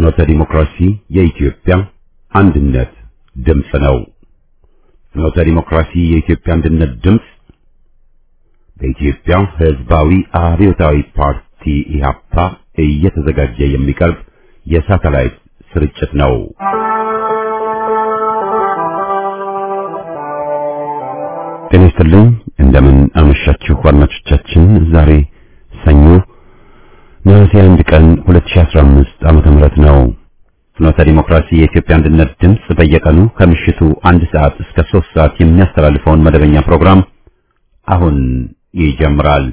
ፍኖተ ዲሞክራሲ የኢትዮጵያ አንድነት ድምፅ ነው። ፍኖተ ዲሞክራሲ የኢትዮጵያ አንድነት ድምፅ በኢትዮጵያ ሕዝባዊ አብዮታዊ ፓርቲ ኢህአፓ እየተዘጋጀ የሚቀርብ የሳተላይት ስርጭት ነው። ጤና ይስጥልኝ። እንደምን አመሻችሁ አድማጮቻችን። ዛሬ ሰኞ ነሐሴ አንድ ቀን 2015 ዓመተ ምህረት ነው። ፍኖተ ዲሞክራሲ የኢትዮጵያ አንድነት ድምፅ በየቀኑ ከምሽቱ አንድ ሰዓት እስከ ሶስት ሰዓት የሚያስተላልፈውን መደበኛ ፕሮግራም አሁን ይጀምራል።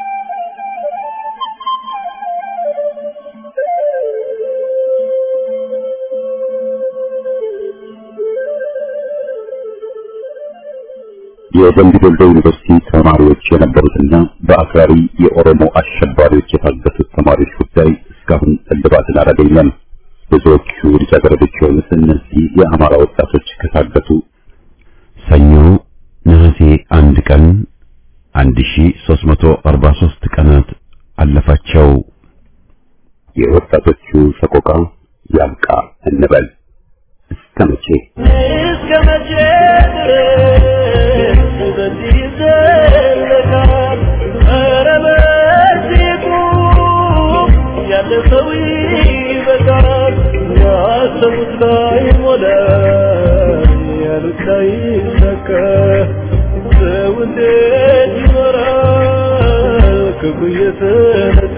የደምቢ ዶሎ ዩኒቨርሲቲ ተማሪዎች የነበሩትና በአክራሪ የኦሮሞ አሸባሪዎች የታገቱት ተማሪዎች ጉዳይ እስካሁን እልባትን አላገኘም። ብዙዎቹ ልጃገረዶች የሆኑት እነዚህ የአማራ ወጣቶች ከታገቱ ሰኞ ነሐሴ አንድ ቀን 1343 ቀናት አለፋቸው። የወጣቶቹ ሰቆቃ ያብቃ እንበል። እስከ መቼ እስከ መቼ ድረስ በዚህ ይዘለቃል? ኧረ በዚህ ቁም፣ ያለ ሰው ይበቃል። ያሰቡት ላይ ሞላ፣ ያሉት ላይ ሰካ። ሰው እንዴት ይኖራል ክፉ እየተነካ?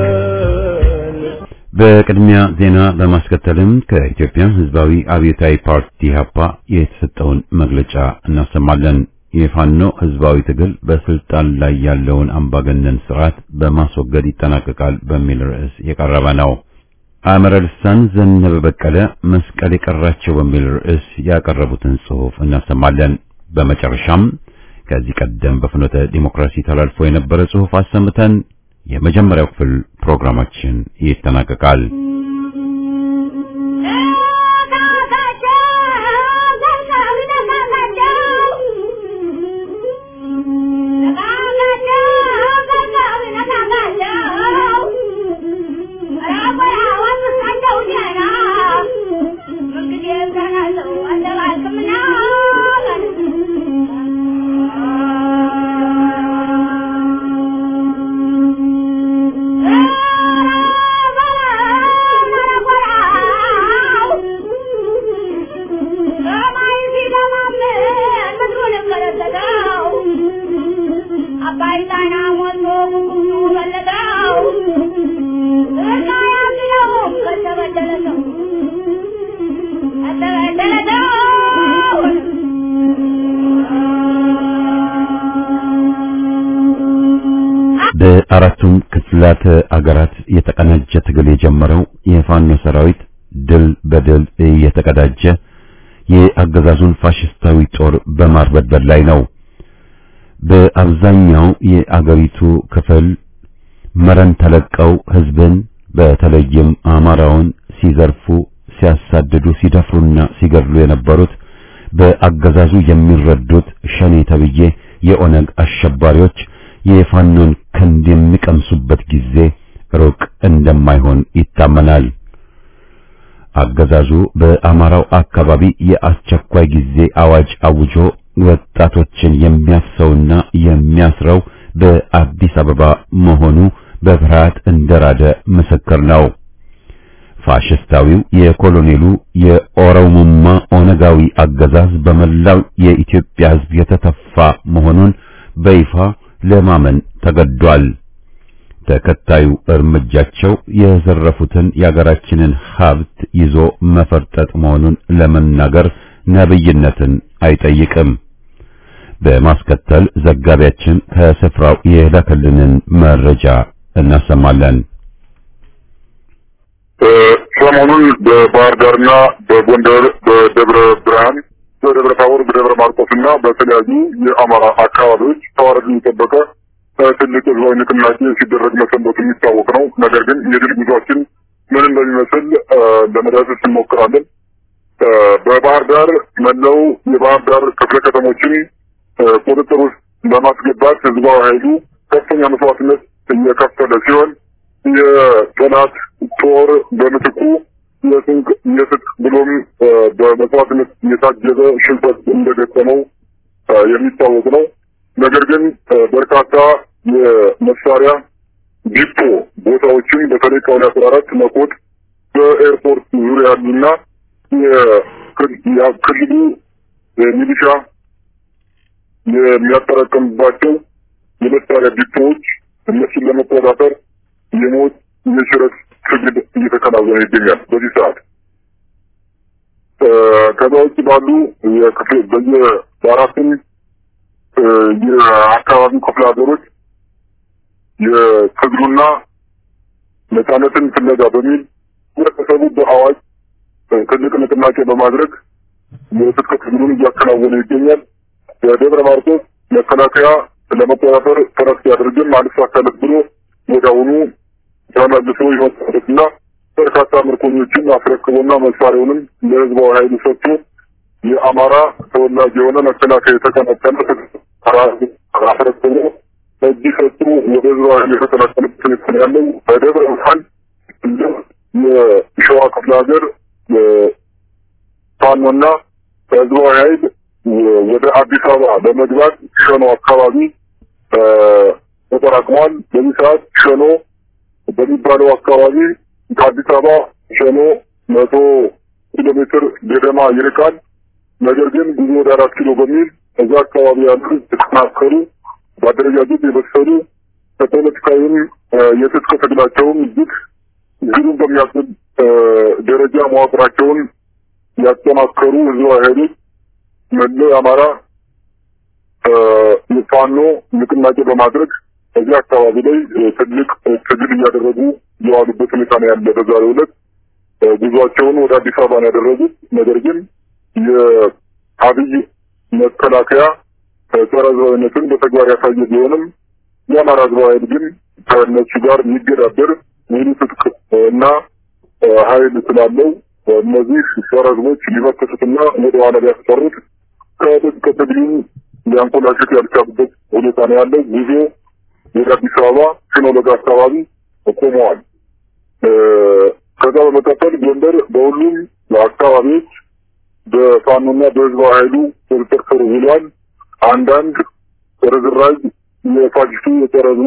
በቅድሚያ ዜና በማስከተልም ከኢትዮጵያ ሕዝባዊ አብዮታዊ ፓርቲ ኢህአፓ የተሰጠውን መግለጫ እናሰማለን። የፋኖ ሕዝባዊ ትግል በስልጣን ላይ ያለውን አምባገነን ስርዓት በማስወገድ ይጠናቀቃል በሚል ርዕስ የቀረበ ነው። አመረ ልሳን ዘነበ በቀለ መስቀል የቀራቸው በሚል ርዕስ ያቀረቡትን ጽሑፍ እናሰማለን። በመጨረሻም ከዚህ ቀደም በፍኖተ ዲሞክራሲ ተላልፎ የነበረ ጽሑፍ አሰምተን የመጀመሪያው ክፍል ፕሮግራማችን ይጠናቀቃል። በአራቱም ክፍላተ አገራት የተቀናጀ ትግል የጀመረው የፋኖ ሰራዊት ድል በድል እየተቀዳጀ የአገዛዙን ፋሽስታዊ ጦር በማርበድበድ ላይ ነው። በአብዛኛው የአገሪቱ ክፍል መረን ተለቀው ህዝብን በተለይም አማራውን ሲዘርፉ፣ ሲያሳድዱ፣ ሲደፍሩና ሲገድሉ የነበሩት በአገዛዙ የሚረዱት ሸኔ ተብዬ የኦነግ አሸባሪዎች የፋኖን ክንድ የሚቀምሱበት ጊዜ ሩቅ እንደማይሆን ይታመናል። አገዛዙ በአማራው አካባቢ የአስቸኳይ ጊዜ አዋጅ አውጆ ወጣቶችን የሚያፍሰውና የሚያስረው በአዲስ አበባ መሆኑ በፍርሃት እንደራደ ምስክር ነው። ፋሽስታዊው የኮሎኔሉ የኦሮሞማ ኦነጋዊ አገዛዝ በመላው የኢትዮጵያ ሕዝብ የተተፋ መሆኑን በይፋ ለማመን ተገዷል። ተከታዩ እርምጃቸው የዘረፉትን የአገራችንን ሀብት ይዞ መፈርጠጥ መሆኑን ለመናገር ነብይነትን አይጠይቅም። በማስከተል ዘጋቢያችን ከስፍራው የላከልንን መረጃ እናሰማለን። ሰሞኑን በባህር ዳርና በጎንደር በደብረ ብርሃን በደብረ ታቦር በደብረ ማርቆስ እና በተለያዩ የአማራ አካባቢዎች ተዋረዱን የጠበቀ ትልቅ ህዝባዊ ንቅናቄ ሲደረግ መሰንበቱ የሚታወቅ ነው። ነገር ግን የድል ጉዟችን ምን እንደሚመስል ለመዳሰስ እንሞክራለን። በባህር ዳር መለው የባህር ዳር ክፍለ ከተሞችን ቁጥጥር ውስጥ በማስገባት ህዝባዊ ኃይሉ ከፍተኛ መስዋዕትነት እየከፈለ ሲሆን የጠላት ጦር በምትኩ የስንቅ የትጥቅ ብሎም በመስዋዕትነት የታጀበ ሽንፈት እንደገጠመው የሚታወቅ ነው። ነገር ግን በርካታ የመሳሪያ ዲፖ ቦታዎችን በተለይ ቀበሌ አስራ አራት መኮት በኤርፖርት ዙሪያ ያሉና የክልሉ ሚሊሻ የሚያጠራቀምባቸው የመሳሪያ ዲፖዎች እነሱን ለመቆጣጠር የሞት የሽረት ትግል እየተከናወነ ይገኛል በዚህ ሰዓት። ከዛ ውጭ ባሉ የክፍል በየ በአራቱም የአካባቢ ክፍለ ሀገሮች የትግሉና ነፃነትን ፍለጋ በሚል ህብረተሰቡ በአዋጅ ትልቅ ንቅናቄ በማድረግ የትጥቅ ትግሉን እያከናወነ ይገኛል። በደብረ ማርቆስ መከላከያ ለመቆጣጠር ጥረት ሲያደርግም አልሳካለት ብሎ ወዲያውኑ ተመልሶ ይወጣበትና በርካታ ምርኮኞችን አስረክቦና መሳሪያውንም ለህዝባዊ ኃይሉ ሰጥቶ የአማራ ተወላጅ የሆነ መከላከያ የተቀናቀነ አስረክቦ እጅ ሰጡ ወደ ህዝባዊ ኃይል የተቀላቀለበት ሁኔታ ያለው በደብረ ብርሃን የሸዋ ክፍለ ሀገር ፋኖና ህዝባዊ ኃይል ወደ አዲስ አበባ በመግባት ሸኖ አካባቢ ተጠራቅመዋል። በዚህ ሰዓት ሸኖ በሚባለው አካባቢ ከአዲስ አበባ ሸኖ መቶ ኪሎ ሜትር ገደማ ይርቃል። ነገር ግን ጉዞ ወደ አራት ኪሎ በሚል እዛ አካባቢ ያሉ የተጠናከሩ በአደረጃጀት የበሰሉ ከፖለቲካዊም የትጥቅ ትግላቸውም እጅግ ግሩም በሚያስብል ደረጃ መዋቅራቸውን ያጠናከሩ ህዝባዊ ኃይሎች መላው የአማራ ፋኖ ንቅናቄ በማድረግ እዚህ አካባቢ ላይ ትልቅ ትግል እያደረጉ የዋሉበት ሁኔታ ነው ያለ። በዛሬው ዕለት ጉዟቸውን ወደ አዲስ አበባ ነው ያደረጉት። ነገር ግን የአብይ መከላከያ ጸረ ህዝባዊነትን በተግባር ያሳየ ቢሆንም የአማራ ህዝባዊ ኃይል ግን ከእነሱ ጋር የሚገዳደር ሙሉ ትጥቅ እና ኃይል ስላለው እነዚህ ጸረ ህዝቦች ሊመክሱትና ወደ ኋላ ሊያስቀሩት ከትጥቅ ትግሉን ሊያንኮላሹት ያልቻሉበት ሁኔታ ነው ያለው። ጉዞ ወደ አዲስ አበባ ሲኖዶግ አካባቢ ቆመዋል። ከዛ በመቀጠል ጎንደር በሁሉም አካባቢዎች በፋኖና በህዝባዊ ኃይሉ ቁጥጥር ስር ውሏል። አንዳንድ ርዝራዥ የፋሽስቱ የጠረዙ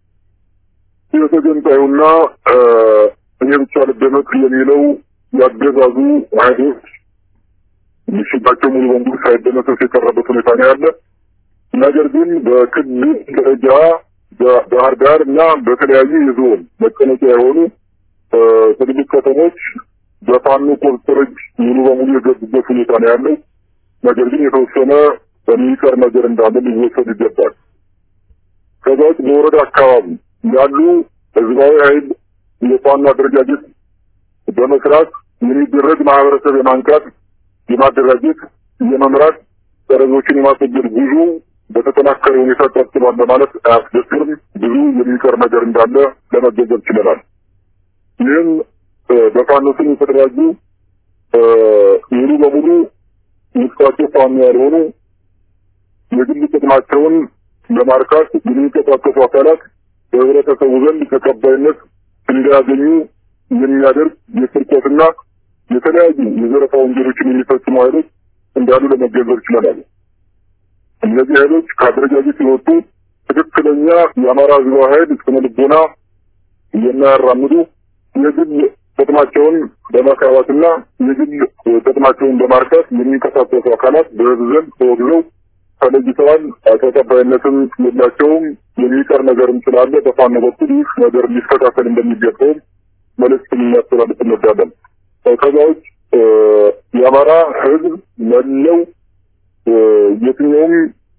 የተገንጣዩና እኔ ብቻ ልደመጥ የሚለው ያገዛዙ ኃይሎች ምሽጋቸው ሙሉ በሙሉ ሳይደመሰስ የቀረበት ሁኔታ ነው ያለ። ነገር ግን በክልል ደረጃ ባህር ዳር እና በተለያዩ የዞን መቀመጫ የሆኑ ትልልቅ ከተሞች በፋኖ ቁጥጥር እጅ ሙሉ በሙሉ የገቡበት ሁኔታ ነው ያለው። ነገር ግን የተወሰነ የሚቀር ነገር እንዳለ ሊወሰድ ይገባል። ከዛ ውጭ በወረዳ አካባቢ ያሉ ህዝባዊ ኃይል የፋኖ አደረጃጀት በመስራት የሚደረግ ማህበረሰብ የማንቃት የማደራጀት የመምራት ጠረዞችን የማስወገድ ጉዞ በተጠናከረ ሁኔታ ቀጥሏል በማለት አያስደፍርም። ብዙ የሚቀር ነገር እንዳለ ለመገንዘብ ችለናል። ይህም በፋኖ ስም የተደራጁ ሙሉ በሙሉ ውስጣቸው ፋኖ ያልሆኑ የግል ጥቅማቸውን ለማርካት የሚንቀሳቀሱ አካላት በህብረተሰቡ ዘንድ ተቀባይነት እንዲያገኙ የሚያደርግ የስርቆትና የተለያዩ የዘረፋ ወንጀሎችን የሚፈጽሙ ኃይሎች እንዳሉ ለመገንዘብ ችለናል። እነዚህ ኃይሎች ከአደረጃጀት የወጡ ትክክለኛ የአማራ ህዝባዊ ኃይል ስነ ልቦና የሚያራምዱ የግል ጥቅማቸውን በማካባትና የግል ጥቅማቸውን በማርካት የሚንቀሳቀሱ አካላት በህዝብ ዘንድ ተወግዘው ተለይተዋል። ተቀባይነትም የላቸውም። የሚቀር ነገርም ስላለ በፋኖ በኩል ይህ ነገር ሊስተካከል እንደሚገባውም መልእክት የሚያስተላልፍ እንወዳለን። ከዛ ውጭ የአማራ ህዝብ መለው የትኛውም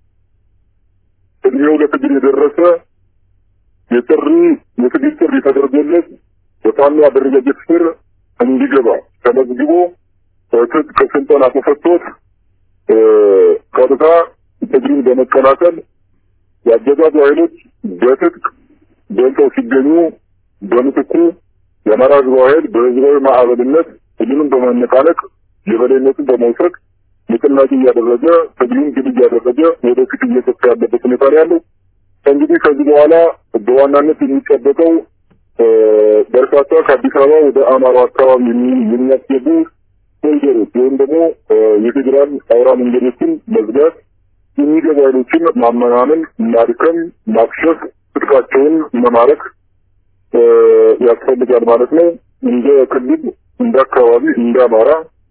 እድሜው ለትግል የደረሰ የጥሪ የትግል ጥሪ ተደርጎለት በፋኖ አደረጃጀት ስር እንዲገባ ተመዝግቦ ትጥቅ ስልጠና ተሰጥቶት ቀጥታ ትግሉን በመቀላቀል የአገዛዙ ኃይሎች በትጥቅ በልተው ሲገኙ በምትኩ የአማራ ህዝባዊ ኃይል በህዝባዊ ማዕበልነት ትግሉን በማነቃነቅ የበላይነትን በመውሰድ ንቅናቄ እያደረገ ትግሉን ድል እያደረገ ወደፊት እየሰፋ ያለበት ሁኔታ ነው ያለው። እንግዲህ ከዚህ በኋላ በዋናነት የሚጠበቀው በርካታ ከአዲስ አበባ ወደ አማራ አካባቢ የሚያስገቡ መንገዶች ወይም ደግሞ የፌዴራል አውራ መንገዶችን መዝጋት፣ የሚገቡ ኃይሎችን ማመናመን፣ ማድከም፣ ማክሸፍ፣ ትጥቃቸውን መማረክ ያስፈልጋል ማለት ነው። እንደ ክልል፣ እንደ አካባቢ፣ እንደ አማራ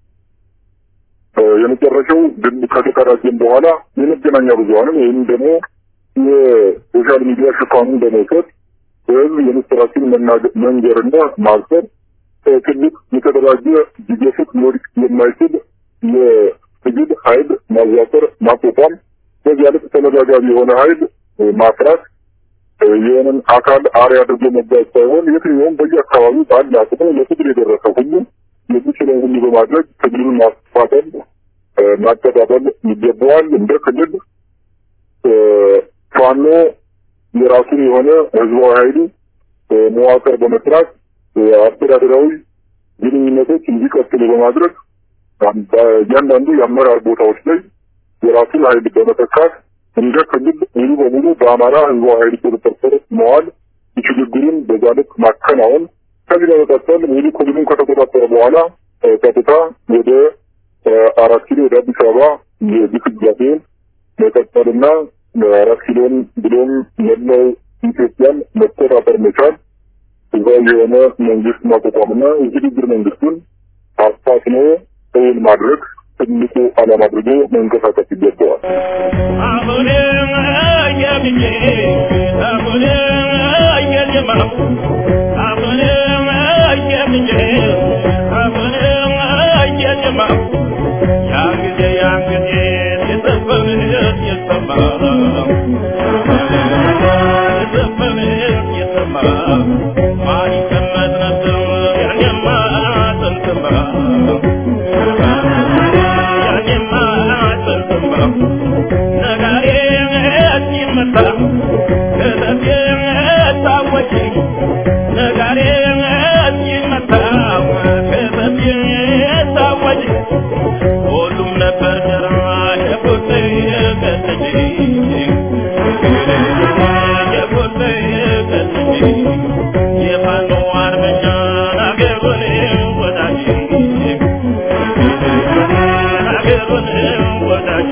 የመጨረሻው ድል ከተቀዳጀን በኋላ የመገናኛ ብዙኃንን ወይም ደግሞ የሶሻል ሚዲያ ሽፋኑን በመውሰድ በህዝብ የምስራችን መንገርና ማብሰር ትልቅ የተደራጀ ሊገፍት ሊወድቅ የማይችል የትግል ኃይል ማዋቀር ማቋቋም፣ በዚያ ልክ ተመጋጋቢ የሆነ ኃይል ማፍራት የሆነን አካል አርአያ አድርጎ መጓዝ ሳይሆን የትኛውም በየአካባቢው ባለ አቅሙ ለትግል የደረሰ ሁሉ የሚችለውን ሁሉ በማድረግ ትግሉን ማስፋጠን ማቀጣጠል ይገባዋል። እንደ ክልል ፋኖ የራሱን የሆነ ህዝባዊ ኃይሉ መዋቅር በመስራት አስተዳደራዊ ግንኙነቶች እንዲቀጥሉ በማድረግ እያንዳንዱ የአመራር ቦታዎች ላይ የራሱን ኃይል በመተካት እንደ ክልል ሙሉ በሙሉ በአማራ ህዝባዊ ኃይል ቁጥጥር ስር መዋል የሽግግሩን በዛ ልክ ማከናወን ከዚህ በመቀጠል ሙሉ ክልሉን ከተቆጣጠረ በኋላ ቀጥታ ወደ አራት ኪሎ ወደ አዲስ አበባ የግስጋሴን መቀጠልና አራት ኪሎን ብሎም መላው ኢትዮጵያን መቆጣጠር መቻል ህዝባዊ የሆነ መንግስት ማቋቋምና የሽግግር መንግስቱን አፋጥኖ እውን ማድረግ ትልቁ ዓላማ አድርጎ መንቀሳቀስ ይገባዋል። አሁን የምኜ አሁን የጀማው አሁን የምኜ አሁን የጀማው ያን ጊዜ ያን ጊዜ የዘፈን የሰማ የዘፈን የሰማ ማን ይቀመጥ ነበር ያኔማ ጥንትማ ያኔማ ጥንትማ ነጋዴ ሲመታ ከተቴ ታወቂ ነጋዴ ሲመታ ከተቴ ታወቂ ሁሉም ነበር ደራ የቁርጥ ቀጥጂ የቁርጥ ቀጥጂ የፋኖ አርበኛ አገሩን ወዳጅ አገሩን ወዳጅ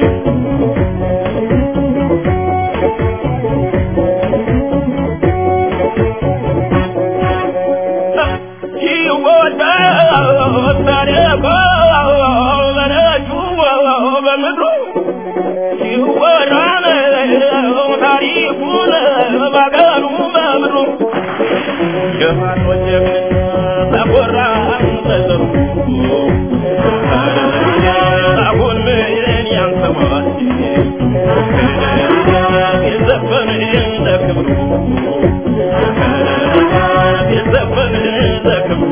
አሁን ምን ያንሰማል የዘፈን ለክብሩ የዘፈን ለክብሩ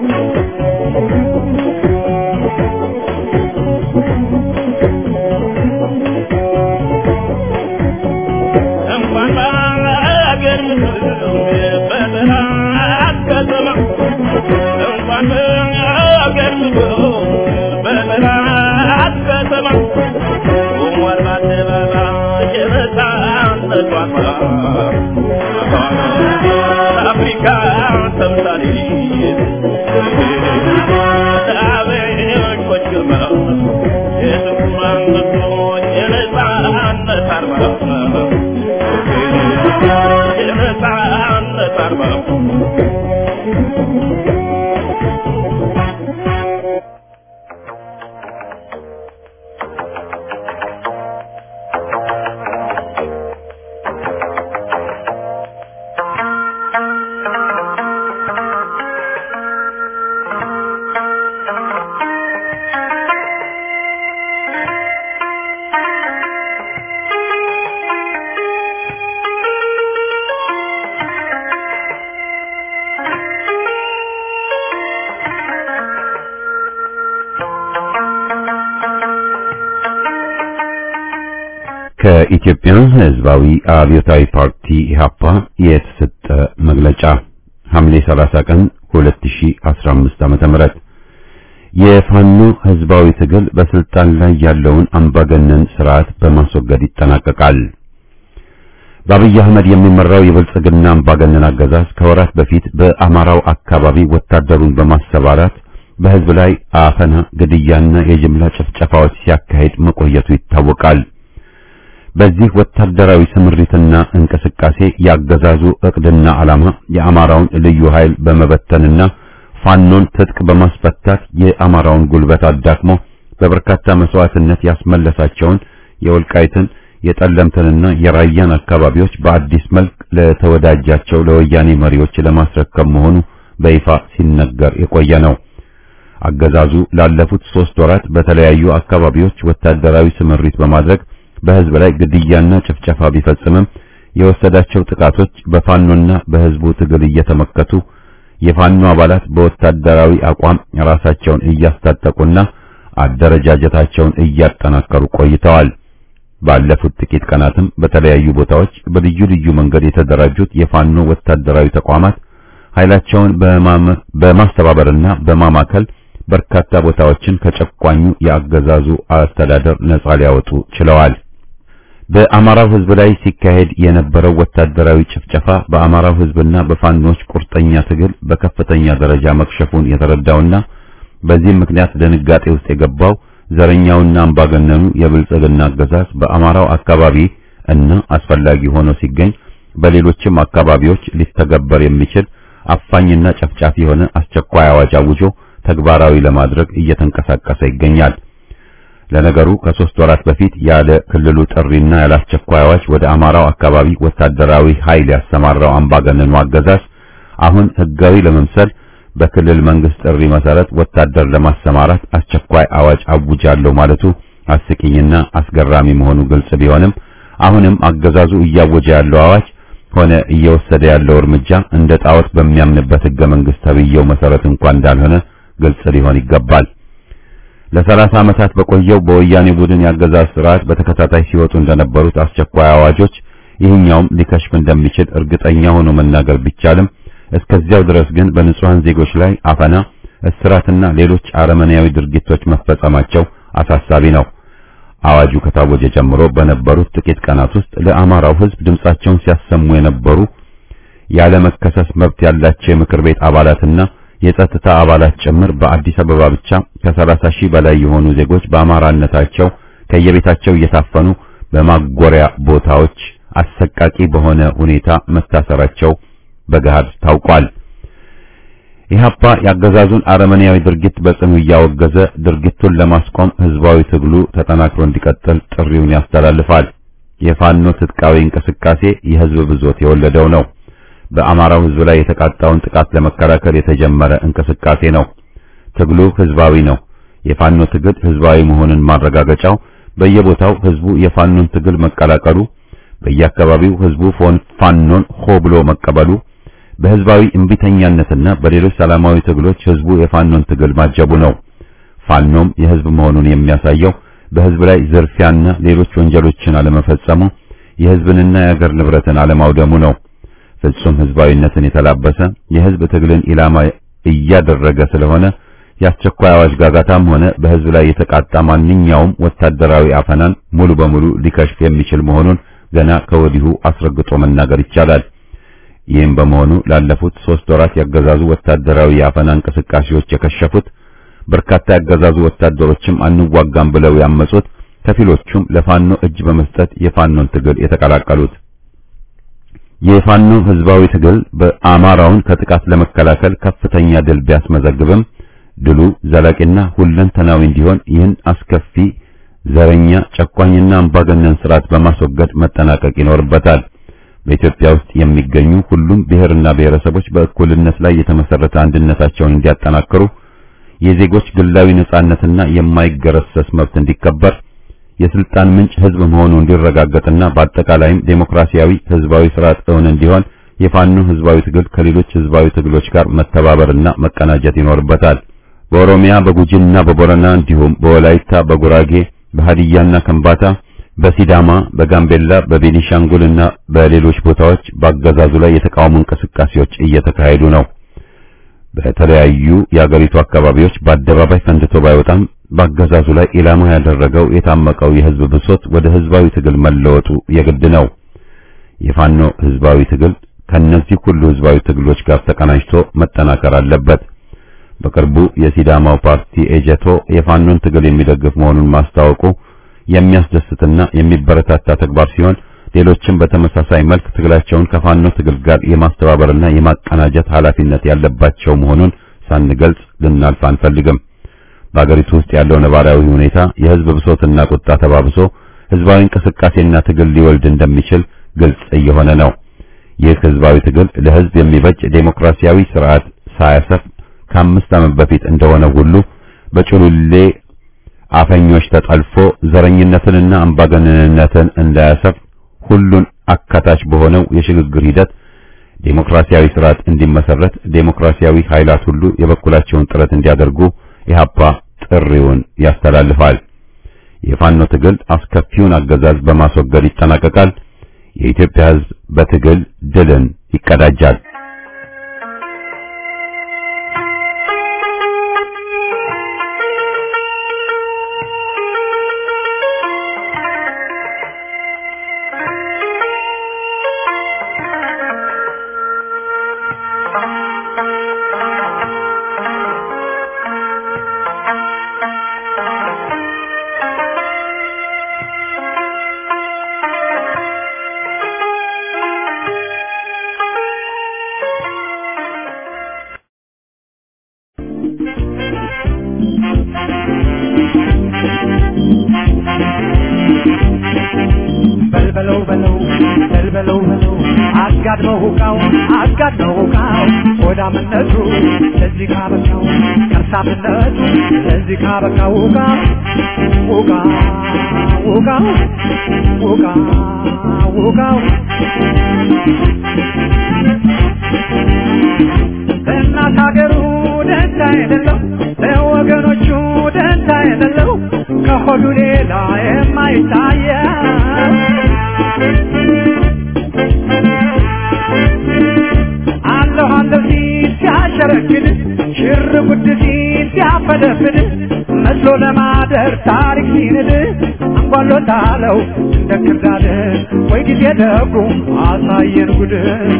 እንኳን በአገር በጠላት ከተማ እንኳን በአገር በጠላት ከተማ ቆሟል በአደባባይ የነጻነት ዋርማ አፍሪካ ተምሳሌት ለአበሾች ግርማ የጥቁር አንበሶች የነጻነት አርማ የነጻነት አርማ ከኢትዮጵያ ሕዝባዊ አብዮታዊ ፓርቲ ኢህአፓ የተሰጠ መግለጫ ሐምሌ 30 ቀን 2015 ዓመተ ምህረት የፋኖ ሕዝባዊ ትግል በስልጣን ላይ ያለውን አምባገነን ስርዓት በማስወገድ ይጠናቀቃል። በአብይ አህመድ የሚመራው የብልጽግና አምባገነን አገዛዝ ከወራት በፊት በአማራው አካባቢ ወታደሩን በማሰማራት በህዝብ ላይ አፈና፣ ግድያና የጅምላ ጭፍጨፋዎች ሲያካሂድ መቆየቱ ይታወቃል። በዚህ ወታደራዊ ስምሪትና እንቅስቃሴ ያገዛዙ እቅድና ዓላማ የአማራውን ልዩ ኃይል በመበተንና ፋኖን ትጥቅ በማስፈታት የአማራውን ጉልበት አዳክሞ በበርካታ መስዋዕትነት ያስመለሳቸውን የወልቃይትን የጠለምትንና የራያን አካባቢዎች በአዲስ መልክ ለተወዳጃቸው ለወያኔ መሪዎች ለማስረከብ መሆኑ በይፋ ሲነገር የቆየ ነው። አገዛዙ ላለፉት ሶስት ወራት በተለያዩ አካባቢዎች ወታደራዊ ስምሪት በማድረግ በህዝብ ላይ ግድያና ጭፍጨፋ ቢፈጽምም የወሰዳቸው ጥቃቶች በፋኖና በህዝቡ ትግል እየተመከቱ የፋኖ አባላት በወታደራዊ አቋም ራሳቸውን እያስታጠቁና አደረጃጀታቸውን እያጠናከሩ ቆይተዋል። ባለፉት ጥቂት ቀናትም በተለያዩ ቦታዎች በልዩ ልዩ መንገድ የተደራጁት የፋኖ ወታደራዊ ተቋማት ኃይላቸውን በማስተባበርና በማማከል በርካታ ቦታዎችን ከጨቋኙ የአገዛዙ አስተዳደር ነጻ ሊያወጡ ችለዋል። በአማራው ህዝብ ላይ ሲካሄድ የነበረው ወታደራዊ ጭፍጨፋ በአማራው ህዝብና በፋኖች ቁርጠኛ ትግል በከፍተኛ ደረጃ መክሸፉን የተረዳውና በዚህም ምክንያት ድንጋጤ ውስጥ የገባው ዘረኛውና አምባገነኑ የብልጽግና አገዛዝ በአማራው አካባቢ እና አስፈላጊ ሆኖ ሲገኝ በሌሎችም አካባቢዎች ሊተገበር የሚችል አፋኝና ጨፍጫፊ የሆነ አስቸኳይ አዋጅ አውጆ ተግባራዊ ለማድረግ እየተንቀሳቀሰ ይገኛል። ለነገሩ ከሶስት ወራት በፊት ያለ ክልሉ ጥሪና ያለ አስቸኳይ አዋጅ ወደ አማራው አካባቢ ወታደራዊ ኃይል ያሰማራው አምባገነኑ አገዛዝ አሁን ህጋዊ ለመምሰል በክልል መንግስት ጥሪ መሰረት ወታደር ለማሰማራት አስቸኳይ አዋጅ አውጃለሁ ማለቱ አስቂኝና አስገራሚ መሆኑ ግልጽ ቢሆንም አሁንም አገዛዙ እያወጀ ያለው አዋጅ ሆነ እየወሰደ ያለው እርምጃ እንደ ጣዖት በሚያምንበት ህገ መንግስት ተብየው መሰረት እንኳን እንዳልሆነ ግልጽ ሊሆን ይገባል። ለሰላሳ ዓመታት በቆየው በወያኔ ቡድን ያገዛዝ ስርዓት በተከታታይ ሲወጡ እንደነበሩት አስቸኳይ አዋጆች ይህኛውም ሊከሽፍ እንደሚችል እርግጠኛ ሆኖ መናገር ቢቻልም እስከዚያው ድረስ ግን በንጹሃን ዜጎች ላይ አፈና፣ እስራትና ሌሎች አረመኔያዊ ድርጊቶች መፈጸማቸው አሳሳቢ ነው። አዋጁ ከታወጀ ጀምሮ በነበሩት ጥቂት ቀናት ውስጥ ለአማራው ህዝብ ድምጻቸውን ሲያሰሙ የነበሩ ያለ መከሰስ መብት ያላቸው የምክር ቤት አባላትና የጸጥታ አባላት ጭምር በአዲስ አበባ ብቻ ከሰላሳ ሺህ በላይ የሆኑ ዜጎች በአማራነታቸው ከየቤታቸው እየታፈኑ በማጎሪያ ቦታዎች አሰቃቂ በሆነ ሁኔታ መታሰራቸው በገሃድ ታውቋል። ኢህአፓ ያገዛዙን አረመኔያዊ ድርጊት በጽኑ እያወገዘ ድርጊቱን ለማስቆም ህዝባዊ ትግሉ ተጠናክሮ እንዲቀጥል ጥሪውን ያስተላልፋል። የፋኖ ትጥቃዊ እንቅስቃሴ የህዝብ ብዞት የወለደው ነው። በአማራው ህዝብ ላይ የተቃጣውን ጥቃት ለመከላከል የተጀመረ እንቅስቃሴ ነው። ትግሉ ህዝባዊ ነው። የፋኖ ትግል ህዝባዊ መሆኑን ማረጋገጫው በየቦታው ህዝቡ የፋኖን ትግል መቀላቀሉ፣ በየአካባቢው ህዝቡ ፋኖን ሆ ብሎ መቀበሉ፣ በህዝባዊ እምቢተኛነትና በሌሎች ሰላማዊ ትግሎች ህዝቡ የፋኖን ትግል ማጀቡ ነው። ፋኖም የህዝብ መሆኑን የሚያሳየው በህዝብ ላይ ዝርፊያና ሌሎች ወንጀሎችን አለመፈጸሙ፣ የህዝብንና የአገር ንብረትን አለማውደሙ ነው። ፍጹም ህዝባዊነትን የተላበሰ የህዝብ ትግልን ኢላማ እያደረገ ስለሆነ የአስቸኳይ አዋጅ ጋጋታም ሆነ በህዝብ ላይ የተቃጣ ማንኛውም ወታደራዊ አፈናን ሙሉ በሙሉ ሊከሽፍ የሚችል መሆኑን ገና ከወዲሁ አስረግጦ መናገር ይቻላል። ይህም በመሆኑ ላለፉት ሶስት ወራት ያገዛዙ ወታደራዊ የአፈና እንቅስቃሴዎች የከሸፉት፣ በርካታ ያገዛዙ ወታደሮችም አንዋጋም ብለው ያመጹት፣ ከፊሎቹም ለፋኖ እጅ በመስጠት የፋኖን ትግል የተቀላቀሉት የፋኖ ህዝባዊ ትግል በአማራውን ከጥቃት ለመከላከል ከፍተኛ ድል ቢያስመዘግብም ድሉ ዘላቂና ሁለንተናዊ እንዲሆን ይህን አስከፊ ዘረኛ ጨቋኝና አምባገነን ስርዓት በማስወገድ መጠናቀቅ ይኖርበታል። በኢትዮጵያ ውስጥ የሚገኙ ሁሉም ብሔርና ብሔረሰቦች በእኩልነት ላይ የተመሰረተ አንድነታቸውን እንዲያጠናክሩ፣ የዜጎች ግላዊ ነጻነትና የማይገረሰስ መብት እንዲከበር፣ የስልጣን ምንጭ ህዝብ መሆኑ እንዲረጋገጥና በአጠቃላይም ዴሞክራሲያዊ ህዝባዊ ስርዓት እውን እንዲሆን የፋኖ ህዝባዊ ትግል ከሌሎች ህዝባዊ ትግሎች ጋር መተባበርና መቀናጀት ይኖርበታል። በኦሮሚያ በጉጂና በቦረና እንዲሁም በወላይታ በጉራጌ በሃዲያና ከምባታ በሲዳማ በጋምቤላ በቤኒሻንጉልና በሌሎች ቦታዎች በአገዛዙ ላይ የተቃውሞ እንቅስቃሴዎች እየተካሄዱ ነው። በተለያዩ የአገሪቱ አካባቢዎች በአደባባይ ፈንድቶ ባይወጣም በአገዛዙ ላይ ኢላማ ያደረገው የታመቀው የህዝብ ብሶት ወደ ህዝባዊ ትግል መለወጡ የግድ ነው። የፋኖ ህዝባዊ ትግል ከነዚህ ሁሉ ህዝባዊ ትግሎች ጋር ተቀናጅቶ መጠናከር አለበት። በቅርቡ የሲዳማው ፓርቲ ኤጀቶ የፋኖን ትግል የሚደግፍ መሆኑን ማስታወቁ የሚያስደስትና የሚበረታታ ተግባር ሲሆን ሌሎችም በተመሳሳይ መልክ ትግላቸውን ከፋኖ ትግል ጋር የማስተባበርና የማቀናጀት ኃላፊነት ያለባቸው መሆኑን ሳንገልጽ ልናልፍ አንፈልግም። በአገሪቱ ውስጥ ያለው ነባራዊ ሁኔታ የህዝብ ብሶትና ቁጣ ተባብሶ ህዝባዊ እንቅስቃሴና ትግል ሊወልድ እንደሚችል ግልጽ እየሆነ ነው። ይህ ህዝባዊ ትግል ለህዝብ የሚበጅ ዴሞክራሲያዊ ስርዓት ሳያሰፍ ከአምስት ዓመት በፊት እንደሆነ ሁሉ በጭሉሌ አፈኞች ተጠልፎ ዘረኝነትንና አምባገነንነትን እንዳያሰፍ ሁሉን አካታች በሆነው የሽግግር ሂደት ዴሞክራሲያዊ ስርዓት እንዲመሰረት ዴሞክራሲያዊ ኃይላት ሁሉ የበኩላቸውን ጥረት እንዲያደርጉ ኢህአፓ ጥሪውን ያስተላልፋል። የፋኖ ትግል አስከፊውን አገዛዝ በማስወገድ ይጠናቀቃል። የኢትዮጵያ ህዝብ በትግል ድልን ይቀዳጃል። በልበለው በለው በልበለው በለው አጋድመው ሁቃው አጋድመው ሁቃው ሆዳምነቱ ለዚህ ካበቃው ከርሳምነቱ ለዚህ ካበቃው ሁቃ ሁቃ ሁቃ ሁቃ ሁቃው እናት ሀገሩ ደንታ የሌለው ለወገኖቹ ደንታ የሌለው ከሆዱ ሌላ የማይታየው አለሁ አለሁ ሲል ሲያሸረግድ ሽር ጉድ ሲል ሲያፈደፍድ መስሎ ለማደር ታሪክ ሲንድ አንጓሎታለው እንደ ክርዳድ ወይ ጊዜ ደጉ አሳየን ጉድ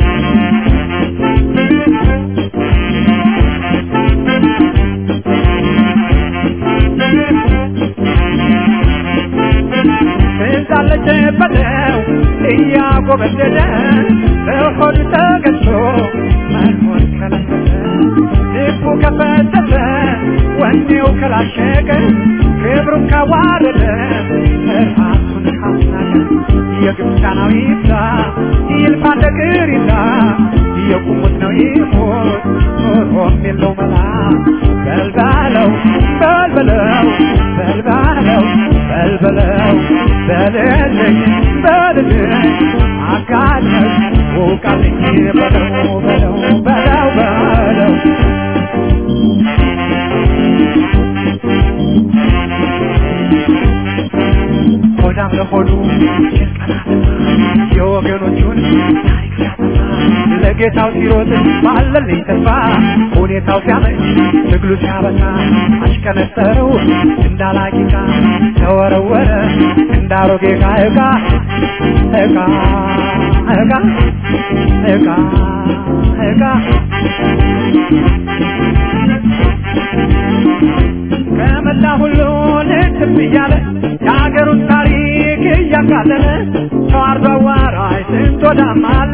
እንዳለች በለው እያጎበደደ በሆዱ ተገዝቶ መኖር ከለከለ ልቡ ከፈተተ ወኔው ከላሸቀ ክብሩን ካዋረደ ራሱን ካስናቀ የግብፃናዊ ይብዛ ይልፋ ነገር ይላ የቁሙት ነው ይሞት ኖሮም የለው መላ በልባለው በልበለው በልባለው በልበለው በልልኝ በልልኝ አጋለኝ ውቃልኝ በለው በለው በለው በለው ሆዳም ለሆዱ የወገኖቹን ታሪክ ሲያጠፋ ለጌታው ሲሮጥ ባለልኝ ተስፋ ሁኔታው ሲያመች ትግሉ ሲያበቃ አሽከነጠረው እንዳላቂቃ ተወረወረ እንዳሮጌ ዕቃ ዕቃ ዕቃ ዕቃ ዕቃ ዕቃ ከመላ ሁሉ ልትም እያለ የሀገሩን ታሪክ እያቃለለ ሰው አርዶ አዋራጅ ስንት ወዳም አለ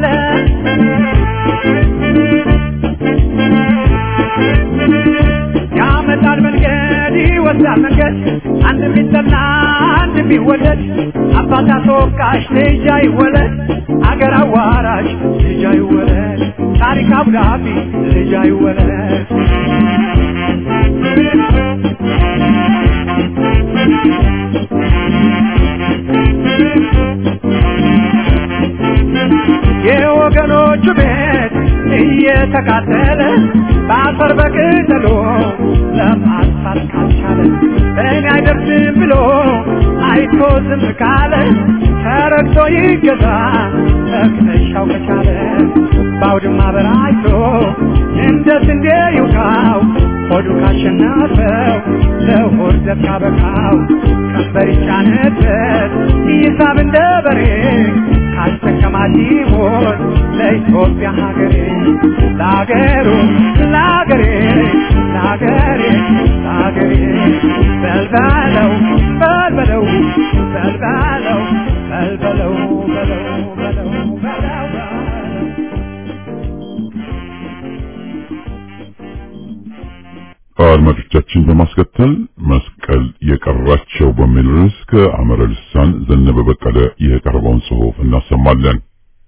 ያመጣል መንገድ ይወስዳል መንገድ አንድ ቢጠና አንድ ቢወለድ አባት አስወቃሽ ልጅ አይወለድ አገር አዋራሽ ልጅ አይወለድ ታሪክ አብዳቢ ልጅ አይወለድ የወገኖቹ ቤት እየተቃጠለ በአፈር በቅጠሎ ለማጥፋት ካልቻለ በእኔ አይደርስም ብሎ አይቶ ዝም ካለ ተረግቶ ይገዛ መክነሻው ከቻለ በአውድማ በራይቶ እንደ ስንዴ ይውቃው ሆዱ ካሸነፈው ለሆድ ዘብ ካበቃው ቀንበር ይጫነበት ይሳብ እንደ በሬ ካስጠቀማት ይሞት ለኢትዮጵያ ሀገሬ ለአገሩ ለአገሬ ለአገሬ ለአገሬ በልበለው በልበለው በልበለው በልበለው በለው በለው በለው በለው አድማጮቻችን በማስከተል መስቀል የቀራቸው በሚል ርዕስ ከአመረ ልሳን ዘነበ በቀለ የቀረበውን ጽሑፍ እናሰማለን።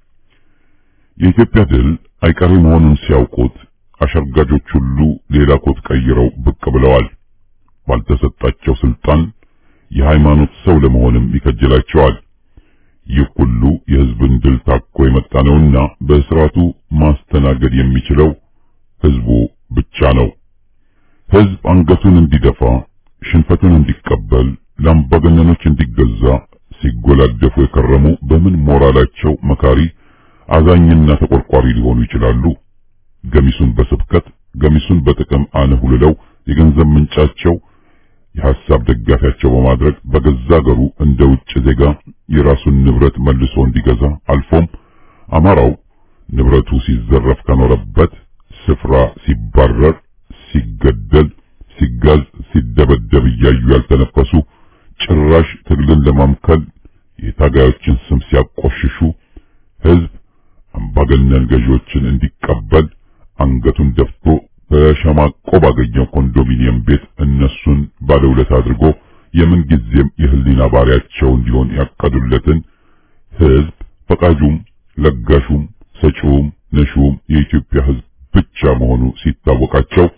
የኢትዮጵያ ድል አይቀሬ መሆኑን ሲያውቁት አሸርጋጆች ሁሉ ሌላ ኮት ቀይረው ብቅ ብለዋል። ባልተሰጣቸው ስልጣን የሃይማኖት ሰው ለመሆንም ይከጅላቸዋል። ይህ ሁሉ የህዝብን ድል ታኮ የመጣ ነውና በስርዓቱ ማስተናገድ የሚችለው ህዝቡ ብቻ ነው። ህዝብ አንገቱን እንዲደፋ፣ ሽንፈቱን እንዲቀበል፣ ለአምባገነኖች እንዲገዛ ሲጎላደፉ የከረሙ በምን ሞራላቸው መካሪ አዛኝና ተቆርቋሪ ሊሆኑ ይችላሉ? ገሚሱን በስብከት ገሚሱን በጥቅም አነሁልለው የገንዘብ ምንጫቸው የሐሳብ ደጋፊያቸው በማድረግ በገዛ አገሩ እንደ ውጭ ዜጋ የራሱን ንብረት መልሶ እንዲገዛ አልፎም አማራው ንብረቱ ሲዘረፍ ከኖረበት ስፍራ ሲባረር፣ ሲገደል፣ ሲጋዝ፣ ሲደበደብ እያዩ ያልተነፈሱ ጭራሽ ትግልን ለማምከል የታጋዮችን ስም ሲያቆሽሹ ህዝብ አምባገነን ገዢዎችን እንዲቀበል አንገቱን ደፍቶ በሸማቆ ባገኘው ኮንዶሚኒየም ቤት እነሱን ባለውለት አድርጎ የምን ጊዜም የህሊና ባሪያቸው እንዲሆን ያቀዱለትን ህዝብ ፈቃጁም ለጋሹም ሰጪውም ነሺውም የኢትዮጵያ ህዝብ ብቻ መሆኑ ሲታወቃቸው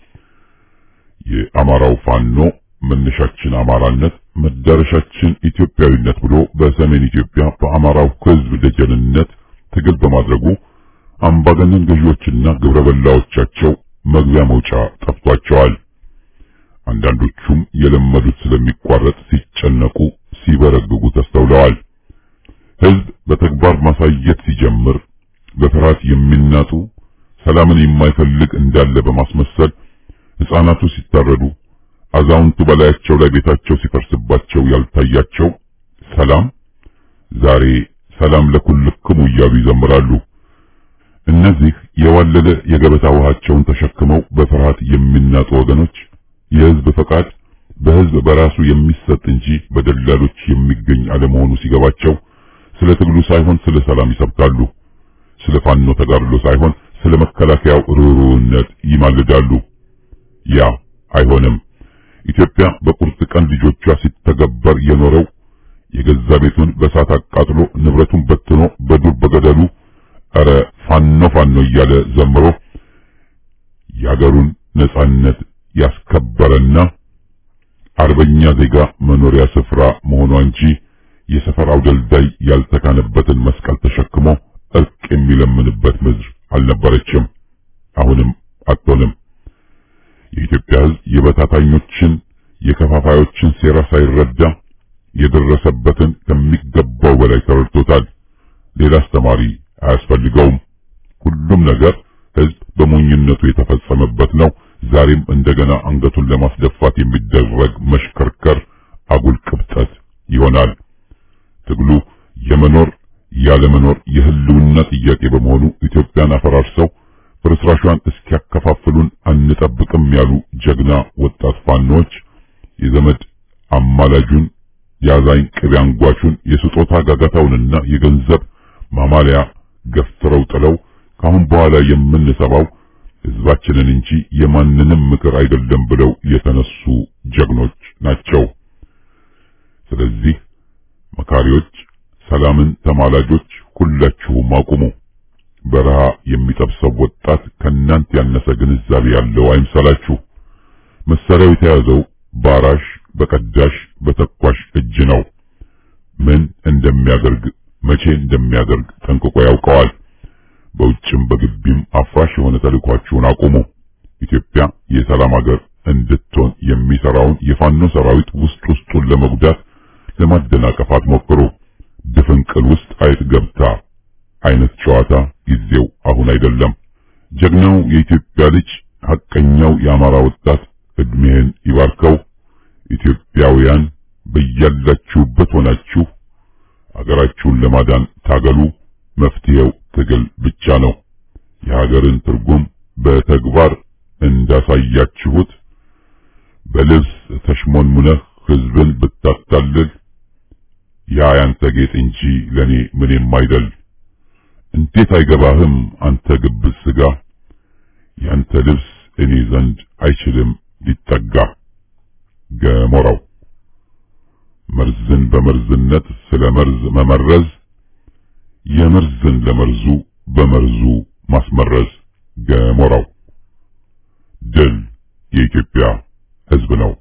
የአማራው ፋኖ መነሻችን አማራነት መዳረሻችን ኢትዮጵያዊነት ብሎ በሰሜን ኢትዮጵያ በአማራው ህዝብ ደጀንነት ትግል በማድረጉ አምባገነን ገዢዎችና ግብረ በላዎቻቸው መግቢያ መውጫ ጠፍቷቸዋል። አንዳንዶቹም የለመዱት ስለሚቋረጥ ሲጨነቁ ሲበረግጉ ተስተውለዋል። ህዝብ በተግባር ማሳየት ሲጀምር በፍርሃት የሚናጡ ሰላምን የማይፈልግ እንዳለ በማስመሰል ህፃናቱ ሲታረዱ፣ አዛውንቱ በላያቸው ላይ ቤታቸው ሲፈርስባቸው ያልታያቸው ሰላም ዛሬ ሰላም ለኩልክሙ እያሉ ይዘምራሉ። እነዚህ የዋለለ የገበታ ውሃቸውን ተሸክመው በፍርሃት የሚናጡ ወገኖች የህዝብ ፈቃድ በህዝብ በራሱ የሚሰጥ እንጂ በደላሎች የሚገኝ አለመሆኑ ሲገባቸው ስለ ትግሉ ሳይሆን ስለ ሰላም ይሰብካሉ። ስለ ፋኖ ተጋድሎ ሳይሆን ስለ መከላከያው ርኅሩህነት ይማልዳሉ። ያ አይሆንም። ኢትዮጵያ በቁርጥ ቀን ልጆቿ ሲተገበር የኖረው የገዛ ቤቱን በሳት አቃጥሎ ንብረቱን በትኖ በዱር በገደሉ ኧረ ፋኖ ፋኖ እያለ ዘምሮ የአገሩን ነጻነት ያስከበረና አርበኛ ዜጋ መኖሪያ ስፍራ መሆኗ እንጂ የሰፈር አውደልዳይ ያልተካነበትን መስቀል ተሸክሞ እርቅ የሚለምንበት ምድር አልነበረችም። አሁንም አትሆንም። የኢትዮጵያ ሕዝብ የበታታኞችን የከፋፋዮችን ሴራ ሳይረዳ የደረሰበትን ከሚገባው በላይ ተረድቶታል። ሌላ አስተማሪ አያስፈልገውም። ሁሉም ነገር ሕዝብ በሞኝነቱ የተፈጸመበት ነው። ዛሬም እንደገና አንገቱን ለማስደፋት የሚደረግ መሽከርከር አጉል ቅብጠት ይሆናል። ትግሉ የመኖር ያለመኖር የህልውና ጥያቄ በመሆኑ ኢትዮጵያን አፈራርሰው ፍርስራሿን እስኪያከፋፍሉን አንጠብቅም ያሉ ጀግና ወጣት ፋኖች የዘመድ አማላጁን የአዛኝ ቅቤ አንጓቹን የስጦታ ጋጋታውንና የገንዘብ ማማለያ ገፍትረው ጥለው ካሁን በኋላ የምንሰባው ህዝባችንን እንጂ የማንንም ምክር አይደለም ብለው የተነሱ ጀግኖች ናቸው። ስለዚህ መካሪዎች፣ ሰላምን ተማላጆች ሁላችሁም አቁሙ። በረሃ የሚጠብሰው ወጣት ከናንተ ያነሰ ግንዛቤ ያለው አይምሰላችሁ። መሳሪያው የተያዘው ባራሽ፣ በቀዳሽ፣ በተኳሽ እጅ ነው። ምን እንደሚያደርግ መቼ እንደሚያደርግ ጠንቅቆ ያውቀዋል። በውጭም በግቢም አፍራሽ የሆነ ተልእኳችሁን አቁሙ። ኢትዮጵያ የሰላም ሀገር እንድትሆን የሚሰራውን የፋኖ ሰራዊት ውስጥ ውስጡን ለመጉዳት ለማደናቀፍ አትሞክሩ። ድፍንቅል ውስጥ አይጥ ገብታ አይነት ጨዋታ ጊዜው አሁን አይደለም። ጀግናው የኢትዮጵያ ልጅ ሐቀኛው የአማራ ወጣት እድሜህን ይባርከው። ኢትዮጵያውያን በያላችሁበት ሆናችሁ አገራችሁን ለማዳን ታገሉ። መፍትሄው ትግል ብቻ ነው። የሀገርን ትርጉም በተግባር እንዳሳያችሁት በልብስ ተሽሞንሙነህ ህዝብን ብታታልል ያ ያንተ ጌጥ እንጂ ለኔ ምንም አይደል። እንዴት አይገባህም አንተ ግብዝ ስጋ፣ ያንተ ልብስ እኔ ዘንድ አይችልም ሊጠጋ። ገሞራው መርዝን በመርዝነት ስለ መርዝ መመረዝ የመርዝን ለመርዙ በመርዙ ማስመረዝ። ገሞራው ድል የኢትዮጵያ ህዝብ ነው።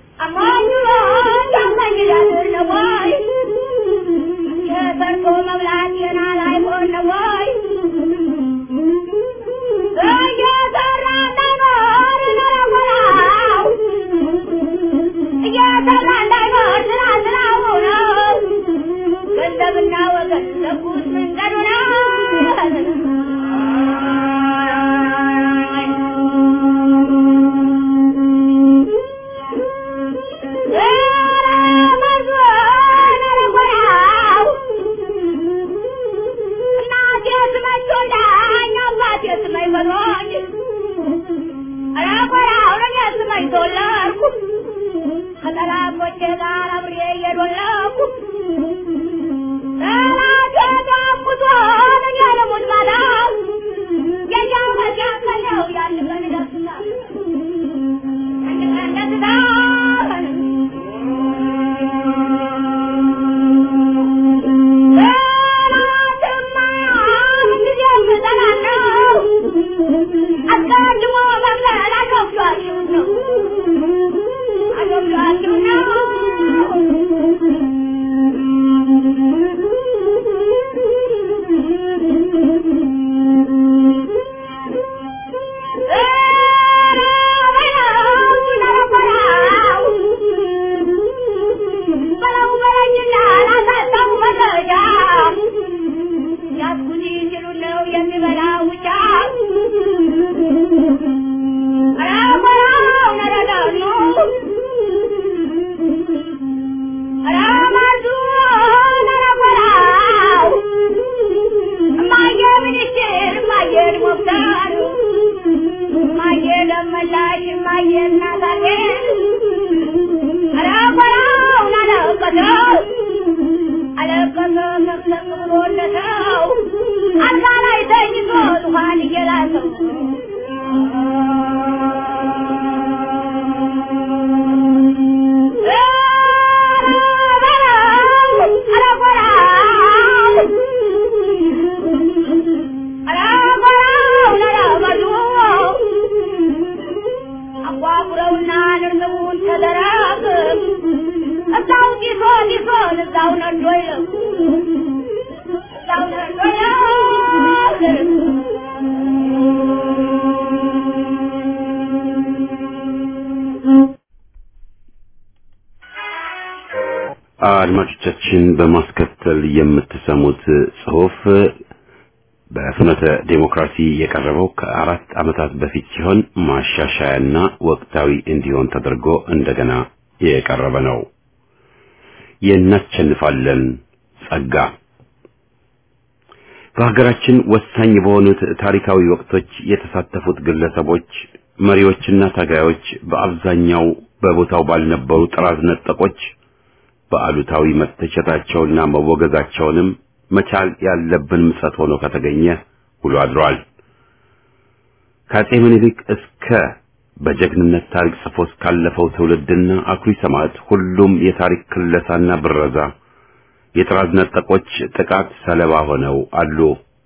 አድማጮቻችን በማስከተል የምትሰሙት ጽሑፍ በፍኖተ ዴሞክራሲ የቀረበው ከአራት ዓመታት በፊት ሲሆን ማሻሻያና ወቅታዊ እንዲሆን ተደርጎ እንደገና የቀረበ ነው። የእናሸንፋለን ጸጋ በሀገራችን ወሳኝ በሆኑት ታሪካዊ ወቅቶች የተሳተፉት ግለሰቦች፣ መሪዎችና ታጋዮች በአብዛኛው በቦታው ባልነበሩ ጥራዝ ነጠቆች በአሉታዊ መተቸታቸውና መወገዛቸውንም መቻል ያለብን ምጸት ሆኖ ከተገኘ ውሎ አድሯል። ከአፄ ምኒልክ እስከ በጀግንነት ታሪክ ጽፎ እስካለፈው ትውልድና አኩሪ ሰማዕት ሁሉም የታሪክ ክለሳና ብረዛ የጥራዝ ነጠቆች ጥቃት ሰለባ ሆነው አሉ።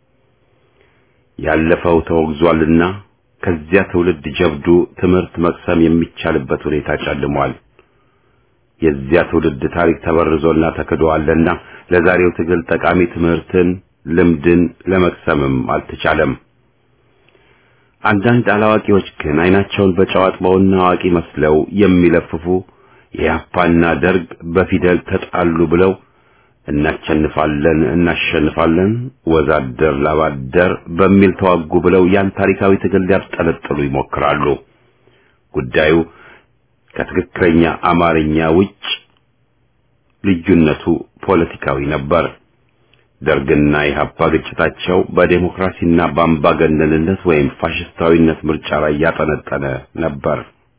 ያለፈው ተወግዟልና ከዚያ ትውልድ ጀብዱ ትምህርት መቅሰም የሚቻልበት ሁኔታ ጨልሟል። የዚያ ትውልድ ታሪክ ተበርዞና ተክዶአልና ለዛሬው ትግል ጠቃሚ ትምህርትን፣ ልምድን ለመቅሰምም አልተቻለም። አንዳንድ አላዋቂዎች ግን አይናቸውን በጨው አጥበውና አዋቂ መስለው የሚለፍፉ የያፓና ደርግ በፊደል ተጣሉ ብለው እናሸንፋለን እናሸንፋለን ወዛደር ላባደር በሚል ተዋጉ ብለው ያን ታሪካዊ ትግል ሊያብጠለጥሉ ይሞክራሉ። ጉዳዩ ከትክክለኛ አማርኛ ውጭ ልዩነቱ ፖለቲካዊ ነበር። ደርግና ኢህአፓ ግጭታቸው በዴሞክራሲና በአምባገነንነት ወይም ፋሽስታዊነት ምርጫ ላይ ያጠነጠነ ነበር።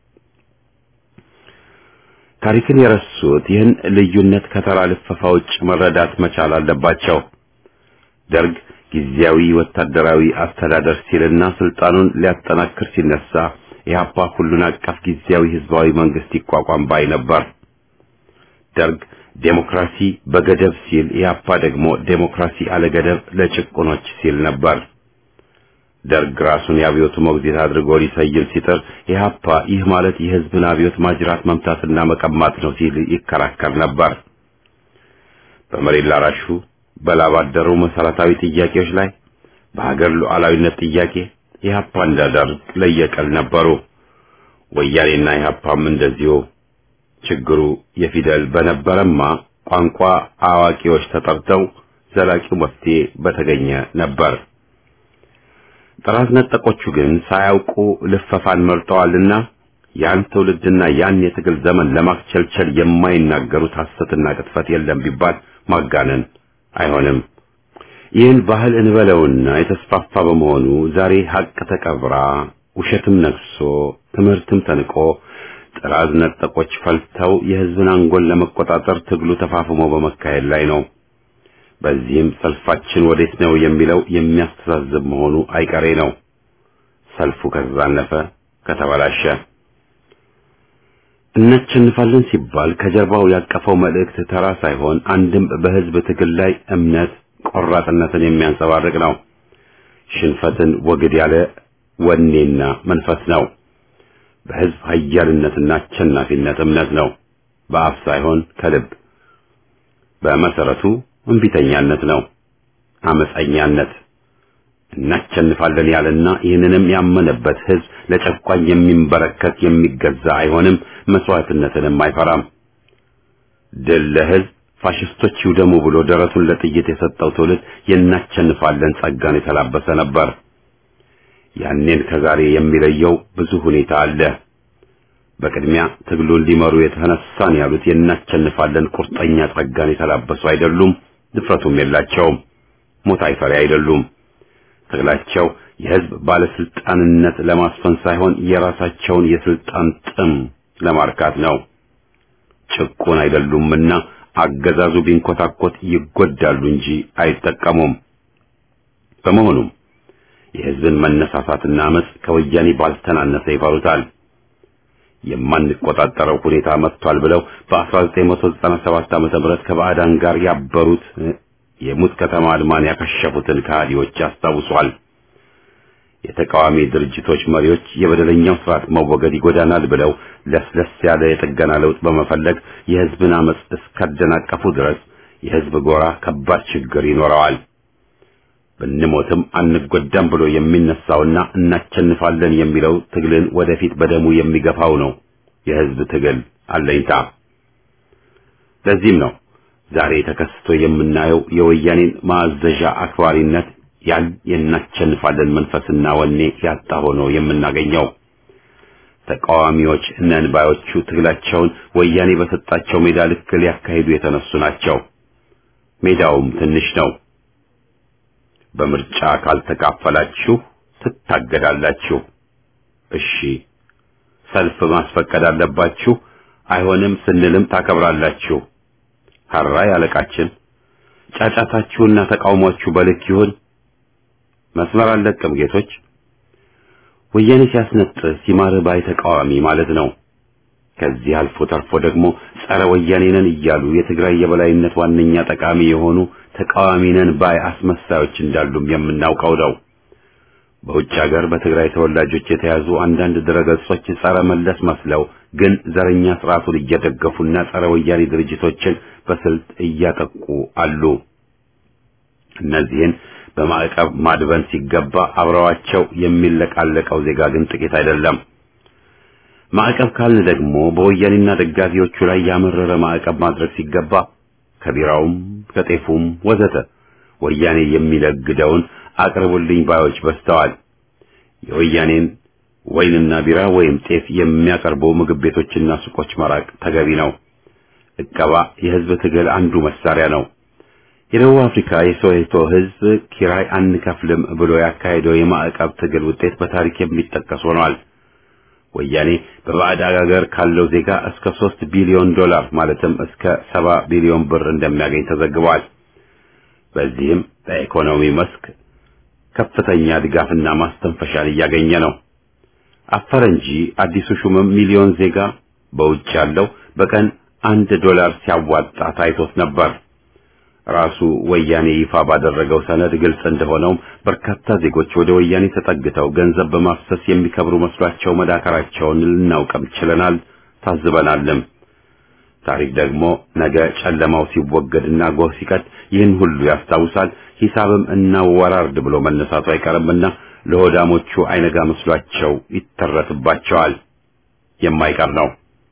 ታሪክን የረሱት ይህን ልዩነት ከተራ ልፈፋ ውጭ መረዳት መቻል አለባቸው። ደርግ ጊዜያዊ ወታደራዊ አስተዳደር ሲልና ስልጣኑን ሊያጠናክር ሲነሳ ኢህአፓ ሁሉን አቀፍ ጊዜያዊ ህዝባዊ መንግስት ይቋቋም ባይ ነበር። ደርግ ዴሞክራሲ በገደብ ሲል ኢህአፓ ደግሞ ዴሞክራሲ አለገደብ ለጭቁኖች ሲል ነበር። ደርግ ራሱን የአብዮቱ ሞግዚት አድርጎ ሊሰይም ሲጥር ኢህአፓ ይህ ማለት የህዝብን አብዮት ማጅራት መምታትና መቀማት ነው ሲል ይከራከር ነበር። በመሬት ላራሹ በላብ አደሩ መሰረታዊ ጥያቄዎች ላይ በሀገር ሉዓላዊነት ጥያቄ ኢህአፓ እንደ ደርግ ለየቀል ነበሩ። ወያኔና ኢህአፓም እንደዚሁ። ችግሩ የፊደል በነበረማ ቋንቋ አዋቂዎች ተጠርተው ዘላቂው መፍትሄ በተገኘ ነበር። ጥራት ነጠቆቹ ግን ሳያውቁ ልፈፋን መርጠዋልና ያን ትውልድና ያን የትግል ዘመን ለማክቸልቸል የማይናገሩት ሐሰትና ቅጥፈት የለም ቢባል ማጋነን አይሆንም። ይህን ባህል እንበለውና የተስፋፋ በመሆኑ ዛሬ ሀቅ ተቀብራ ውሸትም ነግሶ ትምህርትም ተንቆ ጥራዝ ነጠቆች ፈልተው የህዝብን አንጎል ለመቆጣጠር ትግሉ ተፋፍሞ በመካሄድ ላይ ነው። በዚህም ሰልፋችን ወዴት ነው የሚለው የሚያስተዛዝብ መሆኑ አይቀሬ ነው። ሰልፉ ከተዛነፈ ከተበላሸ እናሸንፋለን ሲባል ከጀርባው ያቀፈው መልእክት ተራ ሳይሆን አንድም በህዝብ ትግል ላይ እምነት ቆራጥነትን የሚያንጸባርቅ ነው። ሽንፈትን ወግድ ያለ ወኔና መንፈስ ነው። በህዝብ ኃያልነትና አሸናፊነት እምነት ነው። በአፍ ሳይሆን ከልብ። በመሰረቱ እንቢተኛነት ነው፣ አመፀኛነት። እናሸንፋለን ያለና ይህንንም ያመነበት ህዝብ ለጨቋኝ የሚንበረከት የሚገዛ አይሆንም፣ መስዋዕትነትንም አይፈራም። ድል ለህዝብ ፋሽስቶች ይውደሙ ብሎ ደረቱን ለጥይት የሰጠው ትውልድ የናሸንፋለን ጸጋን የተላበሰ ነበር። ያኔን ከዛሬ የሚለየው ብዙ ሁኔታ አለ። በቅድሚያ ትግሉን ሊመሩ የተነሳን ያሉት የናሸንፋለን ቁርጠኛ ጸጋን የተላበሱ አይደሉም፣ ድፍረቱም የላቸውም። ሞት አይፈሪ አይደሉም። ትግላቸው የህዝብ ባለስልጣንነት ለማስፈን ሳይሆን የራሳቸውን የስልጣን ጥም ለማርካት ነው። ጭቁን አይደሉምና አገዛዙ ቢንኮታኮት ይጎዳሉ እንጂ አይጠቀሙም። በመሆኑም የህዝብን መነሳሳትና አመጽ ከወያኔ ባልተናነሰ ይፈሩታል። የማንቆጣጠረው ሁኔታ መጥቷል ብለው በ1997 ዓመተ ምህረት ከባዕዳን ጋር ያበሩት የሙት ከተማ አድማን ያከሸፉትን ከሃዲዎች ያስታውሷል። የተቃዋሚ ድርጅቶች መሪዎች የበደለኛው ስርዓት መወገድ ይጎዳናል ብለው ለስለስ ያለ የጥገና ለውጥ በመፈለግ የህዝብን አመጽ እስካደናቀፉ ድረስ የህዝብ ጎራ ከባድ ችግር ይኖረዋል። ብንሞትም አንጎዳም ብሎ የሚነሳውና እናቸንፋለን የሚለው ትግልን ወደፊት በደሙ የሚገፋው ነው የህዝብ ትግል አለኝታ። ለዚህም ነው ዛሬ ተከስቶ የምናየው የወያኔን ማዘዣ አክባሪነት ያን የናቸንፋለን መንፈስና ወኔ ያጣ ሆኖ የምናገኘው። ተቃዋሚዎች ነን ባዮቹ ትግላቸውን ወያኔ በሰጣቸው ሜዳ ልክ ሊያካሂዱ የተነሱ ናቸው። ሜዳውም ትንሽ ነው። በምርጫ ካልተካፈላችሁ ትታገዳላችሁ። እሺ፣ ሰልፍ ማስፈቀድ አለባችሁ። አይሆንም ስንልም ታከብራላችሁ። ሀራይ አለቃችን፣ ጫጫታችሁና ተቃውሟችሁ በልክ ይሁን። መስመር አለቅም ጌቶች። ወያኔ ሲያስነጥህ ሲማርህ ባይ ተቃዋሚ ማለት ነው። ከዚህ አልፎ ተርፎ ደግሞ ጸረ ወያኔ ነን እያሉ የትግራይ የበላይነት ዋነኛ ጠቃሚ የሆኑ ተቃዋሚ ነን ባይ አስመሳዮች እንዳሉም የምናውቀው ነው። በውጭ ሀገር በትግራይ ተወላጆች የተያዙ አንዳንድ ድረገጾች ጸረ መለስ መስለው ግን ዘረኛ ስርዓቱን እየደገፉና ጸረ ወያኔ ድርጅቶችን በስልት እያጠቁ አሉ። እነዚህን በማዕቀብ ማድበን ሲገባ አብረዋቸው የሚለቃለቀው ዜጋ ግን ጥቂት አይደለም። ማዕቀብ ካልን ደግሞ በወያኔና ደጋፊዎቹ ላይ ያመረረ ማዕቀብ ማድረግ ሲገባ ከቢራውም ከጤፉም ወዘተ ወያኔ የሚለግደውን አቅርቡልኝ ባዮች በዝተዋል። የወያኔን ወይንና ቢራ ወይም ጤፍ የሚያቀርቡ ምግብ ቤቶችና ሱቆች መራቅ ተገቢ ነው። እቀባ የህዝብ ትግል አንዱ መሳሪያ ነው። የደቡብ አፍሪካ የሶዌቶ ህዝብ ኪራይ አንከፍልም ብሎ ያካሄደው የማዕቀብ ትግል ውጤት በታሪክ የሚጠቀስ ሆኗል። ወያኔ በባዕድ አገር ካለው ዜጋ እስከ ሶስት ቢሊዮን ዶላር ማለትም እስከ ሰባ ቢሊዮን ብር እንደሚያገኝ ተዘግቧል። በዚህም በኢኮኖሚ መስክ ከፍተኛ ድጋፍና ማስተንፈሻን እያገኘ ነው። አፈረ እንጂ አዲሱ ሹምም ሚሊዮን ዜጋ በውጭ ያለው በቀን አንድ ዶላር ሲያዋጣ ታይቶት ነበር። ራሱ ወያኔ ይፋ ባደረገው ሰነድ ግልጽ እንደሆነውም በርካታ ዜጎች ወደ ወያኔ ተጠግተው ገንዘብ በማፍሰስ የሚከብሩ መስሏቸው መዳከራቸውን ልናውቅም ችለናል፣ ታዝበናልም። ታሪክ ደግሞ ነገ ጨለማው ሲወገድና ጎህ ሲቀድ ይህን ሁሉ ያስታውሳል። ሂሳብም እናወራርድ ብሎ መነሳቱ አይቀርምና ለሆዳሞቹ አይነጋ መስሏቸው ይተረትባቸዋል። የማይቀር ነው።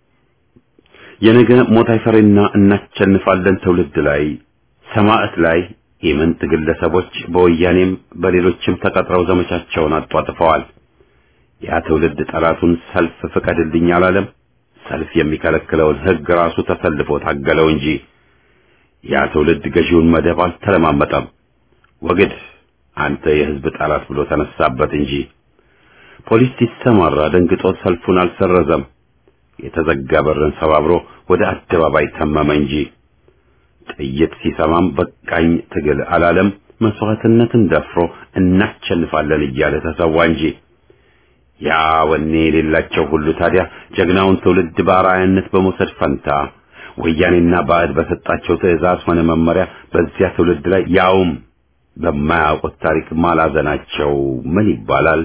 የነገ ሞት አይፈሬና እናቸንፋለን ትውልድ ላይ ሰማዕት ላይ ኢምንት ግለሰቦች በወያኔም በሌሎችም ተቀጥረው ዘመቻቸውን አጧጥፈዋል። ያ ትውልድ ጠላቱን ሰልፍ ፍቀድልኝ አላለም። ሰልፍ የሚከለክለውን ሕግ ራሱ ተሰልፎ ታገለው እንጂ ያ ትውልድ ገዢውን መደብ አልተለማመጠም። ወግድ አንተ የሕዝብ ጠላት ብሎ ተነሳበት እንጂ ፖሊስ ሲሰማራ ደንግጦ ሰልፉን አልሰረዘም። የተዘጋ በርን ሰባብሮ ወደ አደባባይ ተመመ እንጂ ጥይት ሲሰማም በቃኝ ትግል አላለም። መስዋዕትነትን ደፍሮ እናሸንፋለን እያለ ተሰዋ እንጂ ያ ወኔ የሌላቸው ሁሉ ታዲያ ጀግናውን ትውልድ በአርአያነት በመውሰድ ፈንታ ወያኔና ባዕድ በሰጣቸው ትዕዛዝ ሆነ መመሪያ በዚያ ትውልድ ላይ ያውም በማያውቁት ታሪክ ማላዘናቸው ምን ይባላል?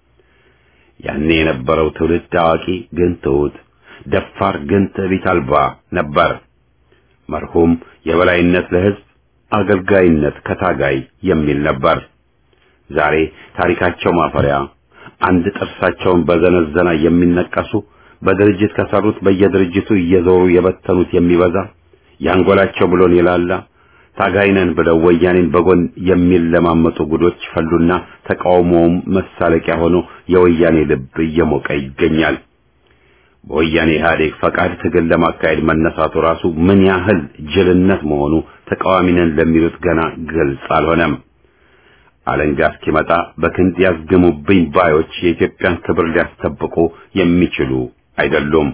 ያኔ የነበረው ትውልድ አዋቂ ግን ትሑት፣ ደፋር ግን ትዕቢት አልባ ነበር። መርሁም የበላይነት ለሕዝብ አገልጋይነት ከታጋይ የሚል ነበር። ዛሬ ታሪካቸው ማፈሪያ አንድ ጥርሳቸውን በዘነዘና የሚነቀሱ በድርጅት ከሰሩት በየድርጅቱ እየዞሩ የበተኑት የሚበዛ ያንጎላቸው ብሎን የላላ ታጋይነን ብለው ወያኔን በጎን የሚለማመጡ ጉዶች ፈሉና ተቃውሞውም መሳለቂያ ሆኖ የወያኔ ልብ እየሞቀ ይገኛል። በወያኔ ኢህአዴግ ፈቃድ ትግል ለማካሄድ መነሳቱ ራሱ ምን ያህል ጅልነት መሆኑ ተቃዋሚነን ለሚሉት ገና ግልጽ አልሆነም። አለንጋ እስኪመጣ በክንድ ያዝግሙብኝ ባዮች የኢትዮጵያን ክብር ሊያስጠብቁ የሚችሉ አይደሉም።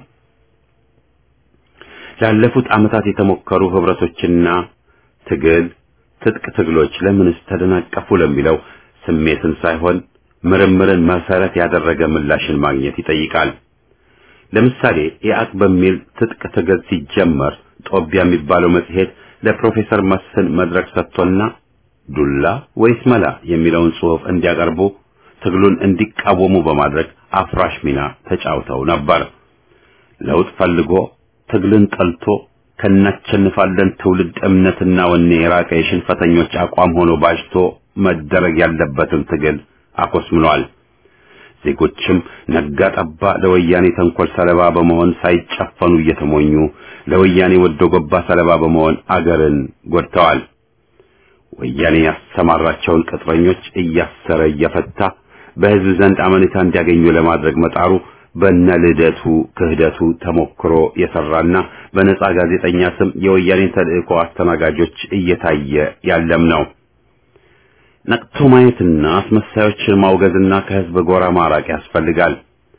ላለፉት ዓመታት የተሞከሩ ህብረቶችና ትግል ትጥቅ ትግሎች ለምንስ ተደናቀፉ ለሚለው ስሜትን ሳይሆን ምርምርን መሰረት ያደረገ ምላሽን ማግኘት ይጠይቃል። ለምሳሌ ኢአቅ በሚል ትጥቅ ትግል ሲጀመር ጦቢያ የሚባለው መጽሔት ለፕሮፌሰር መስፍን መድረክ ሰጥቶና ዱላ ወይስ መላ የሚለውን ጽሑፍ እንዲያቀርቡ ትግሉን እንዲቃወሙ በማድረግ አፍራሽ ሚና ተጫውተው ነበር። ለውጥ ፈልጎ ትግልን ጠልቶ ከናቸንፋለን ትውልድ እምነትና ወኔ የራቀ የሽንፈተኞች አቋም ሆኖ ባጅቶ መደረግ ያለበትን ትግል አኮስምኗል። ዜጎችም ነጋ ጠባ ለወያኔ ተንኮል ሰለባ በመሆን ሳይጨፈኑ እየተሞኙ ለወያኔ ወዶ ገባ ሰለባ በመሆን አገርን ጎድተዋል። ወያኔ ያሰማራቸውን ቅጥረኞች እያሰረ እየፈታ በሕዝብ ዘንድ አመኔታ እንዲያገኙ ለማድረግ መጣሩ በነ ልደቱ ክህደቱ ተሞክሮ የሰራና በነጻ ጋዜጠኛ ስም የወያኔን ተልእኮ አስተናጋጆች እየታየ ያለም ነው። ነቅቶ ማየትና አስመሳዮችን ማውገዝና ከሕዝብ ጎራ ማራቅ ያስፈልጋል።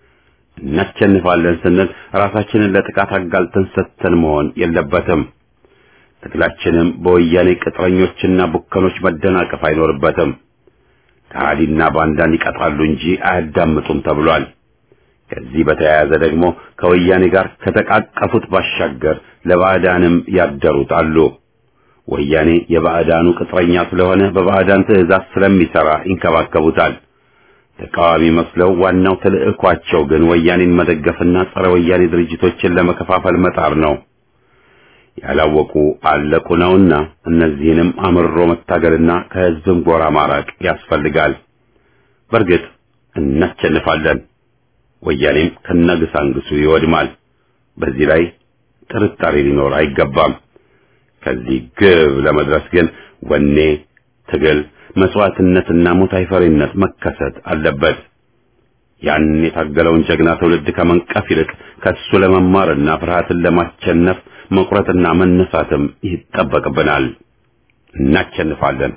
እናሸንፋለን ስንል ራሳችንን ለጥቃት አጋልጠን ሰጥተን መሆን የለበትም። ትግላችንም በወያኔ ቅጥረኞችና ቡከኖች መደናቀፍ አይኖርበትም። ከሃዲና ባንዳን ይቀጥራሉ እንጂ አያዳምጡም ተብሏል። ከዚህ በተያያዘ ደግሞ ከወያኔ ጋር ከተቃቀፉት ባሻገር ለባዕዳንም ያደሩት አሉ። ወያኔ የባዕዳኑ ቅጥረኛ ስለሆነ በባዕዳን ትዕዛዝ ስለሚሰራ ይንከባከቡታል። ተቃዋሚ መስለው ዋናው ተልዕኳቸው ግን ወያኔን መደገፍና ጸረ ወያኔ ድርጅቶችን ለመከፋፈል መጣር ነው። ያላወቁ አለቁ ነውና እነዚህንም አምርሮ መታገልና ከሕዝብም ጎራ ማራቅ ያስፈልጋል። በእርግጥ እናሸንፋለን። ወያኔም ከነግሳንግሱ ይወድማል። በዚህ ላይ ጥርጣሬ ሊኖር አይገባም። ከዚህ ግብ ለመድረስ ግን ወኔ፣ ትግል፣ መስዋዕትነትና ሞት አይፈሪነት መከሰት አለበት። ያን የታገለውን ጀግና ትውልድ ከመንቀፍ ይልቅ ከሱ ለመማርና ፍርሃትን ለማሸነፍ መቁረጥና መነሳትም ይጠበቅብናል። እናሸንፋለን።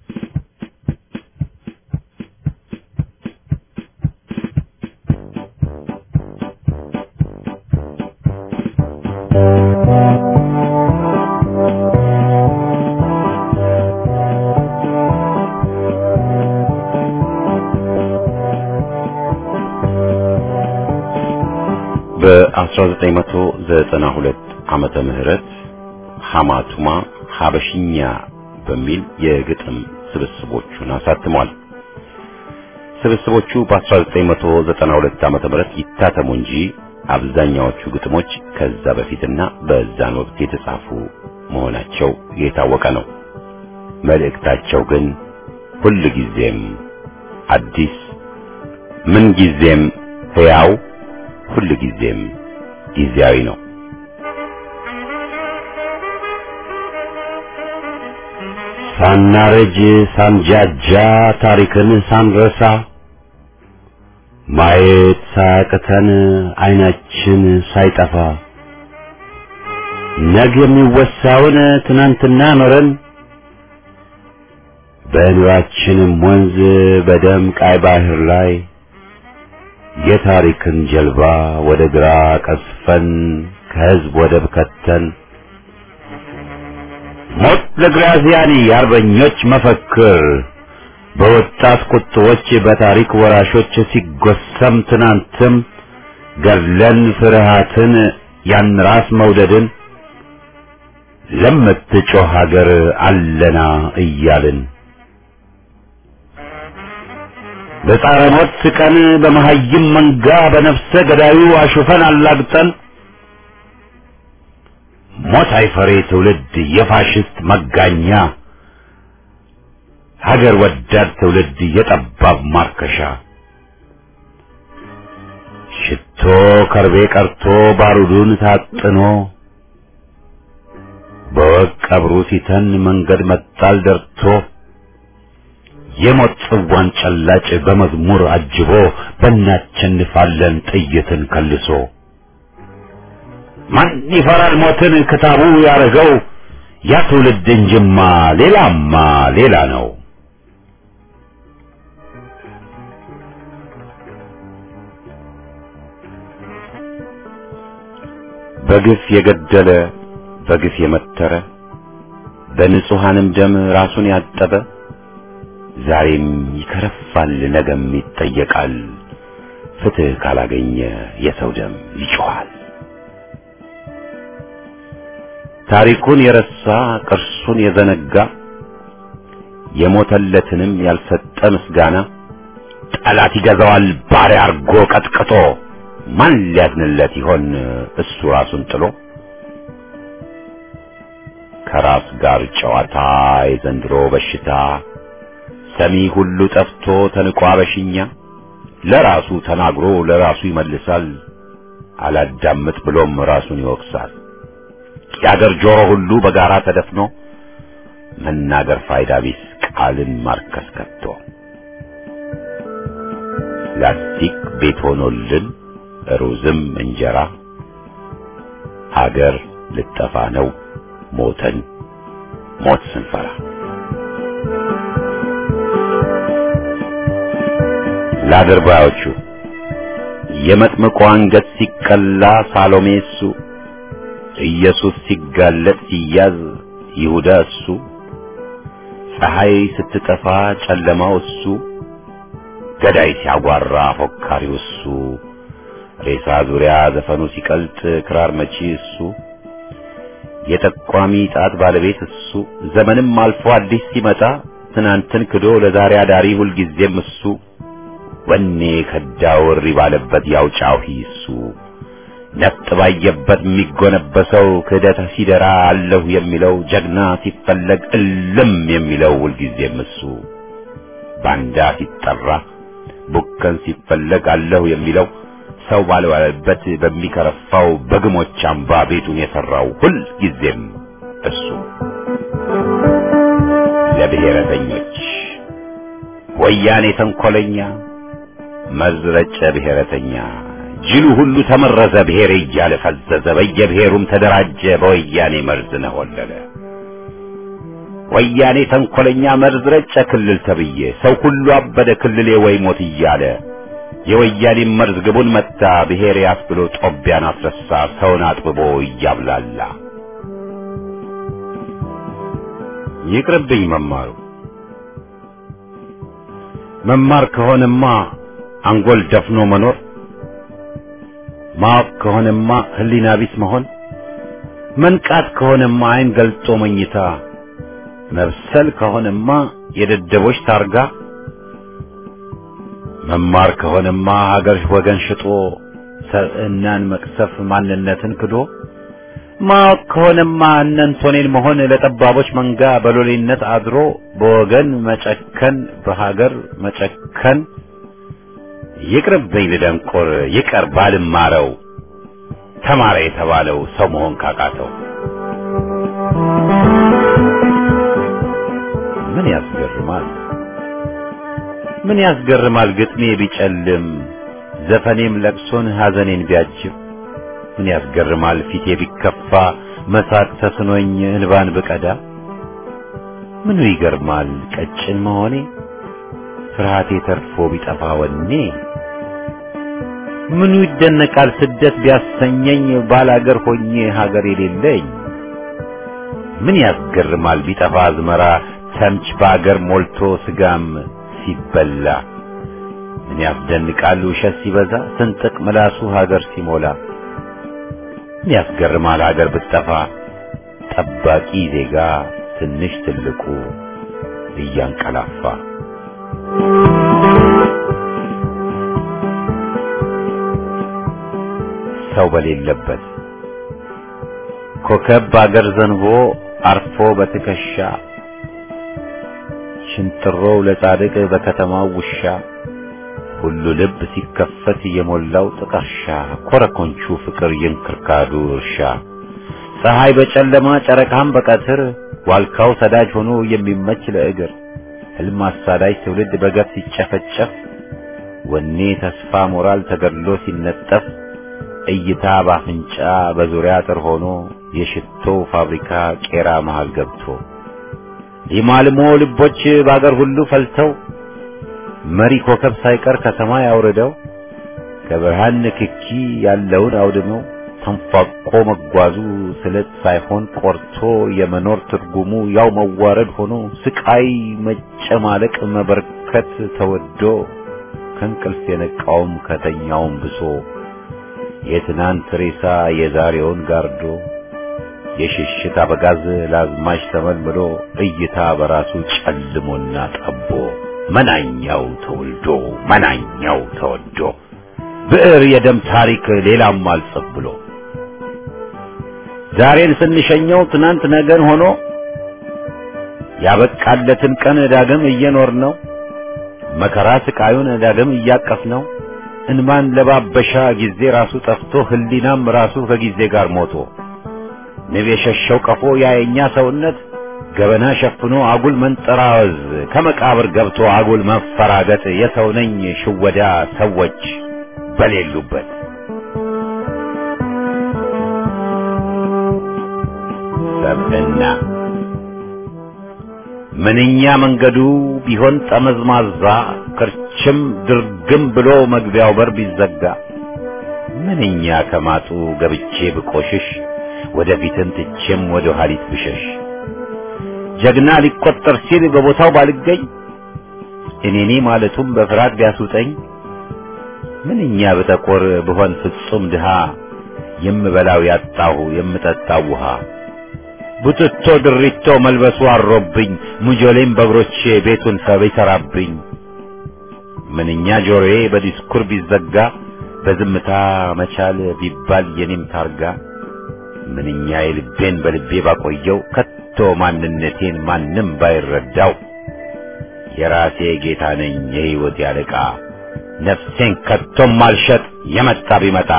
በ1992 ዓመተ ምህረት ሐማቱማ ሐበሽኛ በሚል የግጥም ስብስቦቹን አሳትሟል። ስብስቦቹ በ1992 ዓመተ ምህረት ይታተሙ እንጂ አብዛኛዎቹ ግጥሞች ከዛ በፊትና በዛን ወቅት የተጻፉ መሆናቸው የታወቀ ነው። መልእክታቸው ግን ሁል ጊዜም አዲስ፣ ምን ጊዜም ሕያው፣ ሁል ጊዜም ጊዜያዊ ነው። ሳናረጅ ሳንጃጃ ታሪክን ሳንረሳ ማየት ሳያቅተን አይናችን ሳይጠፋ ነገ የሚወሳውን ትናንትና ኖረን በኑራችንም ወንዝ በደም ቃይ ባህር ላይ የታሪክን ጀልባ ወደ ግራ ቀስፈን ከህዝብ ወደብ ከተን ሞት ለግራዚያኒ የአርበኞች መፈክር በወጣት ቁጥቦች በታሪክ ወራሾች ሲጎሰም ትናንትም ገድለን ፍርሃትን ያን ራስ መውደድን ለምትጮህ ሀገር አለና እያልን በጻረ ሞት ቀን በመሀይም መንጋ በነፍሰ ገዳዩ አሹፈን አላግጠን ሞት አይፈሬ ትውልድ የፋሽስት መጋኛ ሀገር ወዳድ ትውልድ የጠባብ ማርከሻ ሽቶ ከርቤ ቀርቶ ባሩዱን ታጥኖ በወቅ ቀብሩ ሲተን መንገድ መጣል ደርቶ የሞት ጽዋን ጨላጭ በመዝሙር አጅቦ በእናቸንፋለን ጥይትን ከልሶ ማን ይፈራል ሞትን ክታቡ ያረገው ያ ትውልድ እንጅማ ሌላማ ሌላ ነው። በግፍ የገደለ በግፍ የመተረ በንጹሐንም ደም ራሱን ያጠበ ዛሬም ይከረፋል፣ ነገም ይጠየቃል። ፍትህ ካላገኘ የሰው ደም ይጮኻል። ታሪኩን የረሳ ቅርሱን የዘነጋ የሞተለትንም ያልሰጠ ምስጋና ጠላት ይገዛዋል ባሪያ አርጎ ቀጥቅጦ ማን ሊያዝንለት ይሆን እሱ ራሱን ጥሎ ከራስ ጋር ጨዋታ የዘንድሮ በሽታ ሰሚ ሁሉ ጠፍቶ ተንቋ በሽኛ ለራሱ ተናግሮ ለራሱ ይመልሳል አላዳምጥ ብሎም ራሱን ይወቅሳል የአገር ጆሮ ሁሉ በጋራ ተደፍኖ መናገር ፋይዳ ቢስ ቃልን ማርከስ ከቶ ላስቲክ ቤት ሆኖልን ሩዝም እንጀራ ሀገር ልጠፋ ነው ሞተን ሞት ስንፈራ ለአድርባዮቹ የመጥምቁ አንገት ሲቀላ ሳሎሜ እሱ ኢየሱስ ሲጋለጥ ሲያዝ ይሁዳ እሱ ፀሐይ ስትጠፋ ጨለማው እሱ ገዳይ ሲያጓራ ፎካሪው እሱ ሬሳ ዙሪያ ዘፈኑ ሲቀልጥ ክራር መቺ እሱ የጠቋሚ ጣት ባለቤት እሱ ዘመንም አልፎ አዲስ ሲመጣ ትናንትን ክዶ ለዛሬ አዳሪ ሁልጊዜም እሱ ወኔ ከዳው እሪ ባለበት ያውጫው እሱ ነፍጥ ባየበት የሚጎነበሰው ክህደት ሲደራ አለሁ የሚለው ጀግና ሲፈለግ እልም የሚለው ሁልጊዜም እሱ ባንዳ ሲጠራ ቡከን ሲፈለግ አለሁ የሚለው ሰው ባልዋለበት በሚከረፋው በግሞች አምባ ቤቱን የሰራው ሁል ጊዜም እሱ ለብሔረተኞች ወያኔ ተንኮለኛ መርዝ ረጨ ብሔረተኛ ጅሉ ሁሉ ተመረዘ ብሔር እያለ ፈዘዘ በየብሔሩም ተደራጀ በወያኔ መርዝ ነሆለለ ወያኔ ተንኮለኛ መርዝ ረጨ ክልል ተብዬ ሰው ሁሉ አበደ ክልሌ ወይ ሞት እያለ የወያኔ መርዝ ግቡን መታ ብሔር ያስብሎ ጦቢያን አስረሳ ሰውን አጥብቦ እያብላላ ይቅርብኝ መማሩ መማር ከሆነማ አንጎል ደፍኖ መኖር ማወቅ ከሆነማ ህሊና ቢስ መሆን መንቃት ከሆነማ አይን ገልጦ መኝታ መብሰል ከሆነማ የደደቦች ታርጋ መማር ከሆነማ ሀገር ወገን ሽጦ ሰብዕናን መቅሰፍ ማንነትን ክዶ ማወቅ ከሆነማ እነንቶኔን መሆን ለጠባቦች መንጋ በሎሌነት አድሮ በወገን መጨከን በሀገር መጨከን ይቅርብኝ ልደንቆር ይቀር ባልማረው ተማረ የተባለው ሰው መሆን ካቃተው ምን ያስገርማል ምን ያስገርማል ግጥሜ ቢጨልም ዘፈኔም ለቅሶን ሐዘኔን ቢያጅብ ምን ያስገርማል ፊቴ ቢከፋ መሳቅ ተስኖኝ እንባን ብቀዳ ምኑ ይገርማል ቀጭን መሆኔ ፍርሃቴ ተርፎ ቢጠፋ ወኔ ምኑ ይደነቃል ስደት ቢያሰኘኝ ባላገር ሆኜ ሀገር የሌለኝ ምን ያስገርማል ቢጠፋ አዝመራ ተምች በአገር ሞልቶ ስጋም ሲበላ ምን ያስደንቃል ውሸት ሲበዛ ስንጥቅ ምላሱ ሀገር ሲሞላ ምን ያስገርማል ሀገር ብትጠፋ ጠባቂ ዜጋ ትንሽ ትልቁ እያንቀላፋ ሰው በሌለበት ኮከብ በአገር ዘንቦ አርፎ በትከሻ ሽንጥሮው ለጻድቅ በከተማው ውሻ ሁሉ ልብ ሲከፈት የሞላው ጥቀርሻ ኮረኮንቹ ፍቅር የእንክርካዱ እርሻ ፀሐይ በጨለማ ጨረቃም በቀትር ዋልካው ሰዳጅ ሆኖ የሚመች ለእግር ህልም አሳዳጅ ትውልድ በገፍ ሲጨፈጨፍ ወኔ ተስፋ ሞራል ተገድሎ ሲነጠፍ እይታ ባፍንጫ በዙሪያ አጥር ሆኖ የሽቶ ፋብሪካ ቄራ መሃል ገብቶ የማልሞ ልቦች በአገር ሁሉ ፈልተው መሪ ኮከብ ሳይቀር ከሰማይ አውርደው ከብርሃን ንክኪ ያለውን አውድመው ተንፏቆ መጓዙ ስለት ሳይሆን ቆርቶ የመኖር ትርጉሙ ያው መዋረድ ሆኖ ስቃይ መጨማለቅ መበርከት ተወዶ ከእንቅልፍ የነቃውም ከተኛውም ብሶ የትናንት ሬሳ የዛሬውን ጋርዶ የሽሽት አበጋዝ ለአዝማች ተመልምሎ እይታ በራሱ ጨልሞና ጠቦ መናኛው ተወልዶ መናኛው ተወዶ ብዕር የደም ታሪክ ሌላም አልጽፍ ብሎ ዛሬን ስንሸኘው ትናንት ነገን ሆኖ ያበቃለትን ቀን ዳግም እየኖር ነው መከራ ስቃዩን ዳግም እያቀፍ ነው እንማን ለባበሻ ጊዜ ራሱ ጠፍቶ ህሊናም ራሱ ከጊዜ ጋር ሞቶ ንብ የሸሸው ቀፎ ያየኛ ሰውነት ገበና ሸፍኖ አጉል መንጠራወዝ ከመቃብር ገብቶ አጉል መፈራገጥ የሰው ነኝ ሽወዳ ሰዎች በሌሉበት ሰብዕና ምንኛ መንገዱ ቢሆን ጠመዝማዛ ክርችም ድርግም ብሎ መግቢያው በር ቢዘጋ ምንኛ ከማጡ ገብቼ ብቆሽሽ ወደፊትን ትቼም ወደ ኋሊት ብሸሽ ጀግና ሊቆጠር ሲል በቦታው ባልገኝ እኔኔ ማለቱም በፍርሃት ቢያስውጠኝ ምንኛ ብጠቆር ብሆን ፍጹም ድሃ የምበላው ያጣሁ የምጠጣው ውሃ ቡትቶ ድሪቶ መልበሱ አሮብኝ ሙጆሌም በእግሮቼ ቤቱን ሰብ ይሰራብኝ ምንኛ ጆሮዬ በዲስኩር ቢዘጋ በዝምታ መቻል ቢባል የኔም ታርጋ ምንኛ የልቤን በልቤ ባቆየው ከቶ ማንነቴን ማንም ባይረዳው የራሴ ጌታ ነኝ የሕይወት ያለቃ ነፍሴን ከቶም ማልሸጥ የመጣ ቢመጣ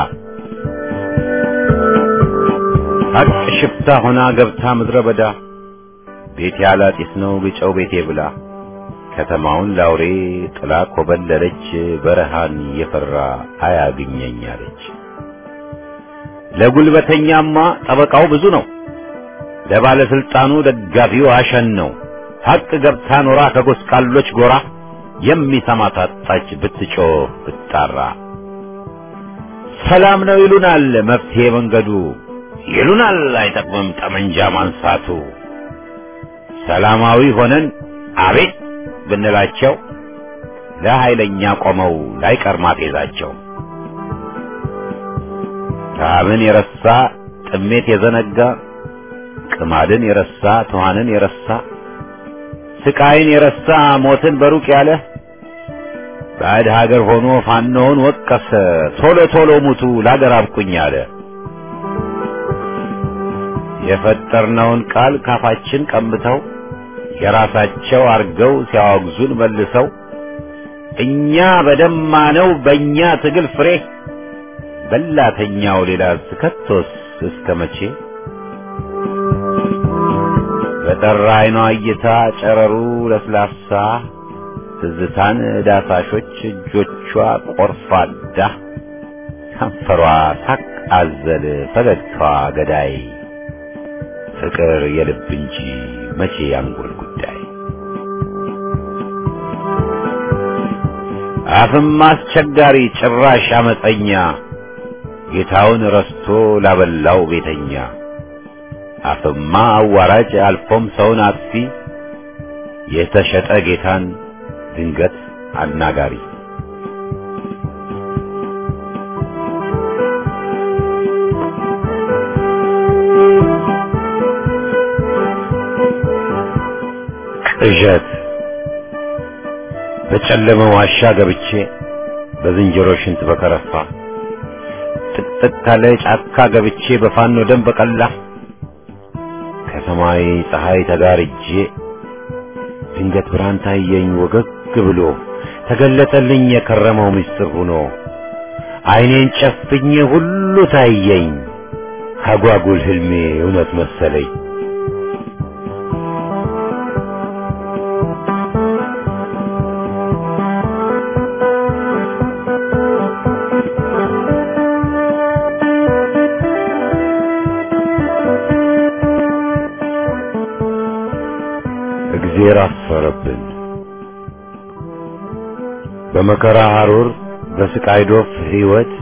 ሀቅ ሽፍታ ሆና ገብታ ምድረ በዳ ቤቴ አላጢስ ነው ግጨው ቤቴ ብላ ከተማውን ላውሬ ጥላ ኮበለለች፣ በረሃን የፈራ አያግኘኝ አለች። ለጉልበተኛማ ጠበቃው ብዙ ነው፣ ለባለስልጣኑ ደጋፊው አሸን ነው። ሐቅ ገብታ ኖራ ከጎስቋሎች ጎራ የሚሰማ ታጣች ብትጮህ ብትጣራ። ሰላም ነው ይሉናል መፍትሄ መንገዱ ይሉናል አይጠቅምም ጠመንጃ ማንሳቱ። ሰላማዊ ሆነን አቤት ብንላቸው ለኃይለኛ ቆመው ላይቀር ማፌዛቸው። ረሃብን የረሳ ጥሜት የዘነጋ ቅማድን የረሳ ትኋንን የረሳ ስቃይን የረሳ ሞትን በሩቅ ያለ ባዕድ ሀገር ሆኖ ፋኖውን ወቀሰ ቶሎ ቶሎ ሙቱ ላገር አብቁኝ አለ። የፈጠርነውን ቃል ካፋችን ቀምተው የራሳቸው አርገው ሲያወግዙን መልሰው እኛ በደማነው በእኛ ትግል ፍሬ በላተኛው ሌላ ስከቶስ እስከ መቼ በጠራ አይኗ እይታ ጨረሩ ለስላሳ ትዝታን ዳሳሾች እጆቿ ቆርፋዳ ከንፈሯ ሳቅ አዘል ፈገግታዋ ገዳይ ፍቅር የልብ እንጂ መቼ ያንጎል ጉዳይ አፍም አስቸጋሪ ጭራሽ አመፀኛ ጌታውን ረስቶ ላበላው ቤተኛ አፍማ አዋራጅ አልፎም ሰውን አጥፊ የተሸጠ ጌታን ድንገት አናጋሪ ቅዠት በጨለመ ዋሻ ገብቼ በዝንጀሮ ሽንት በከረፋ ጥቅጥቅ ካለ ጫካ ገብቼ በፋኖ ደም በቀላ ከሰማይ ፀሐይ ተጋርጄ ድንገት ብርሃን ታየኝ ወገግ ብሎ ተገለጠልኝ የከረመው ምስጢር ሆኖ ዓይኔን ጨፍኜ ሁሉ ታየኝ አጓጉል ህልሜ እውነት መሰለኝ። እግዜር አፈረብን። በመከራ ሐሩር በስቃይ ዶፍ ሕይወት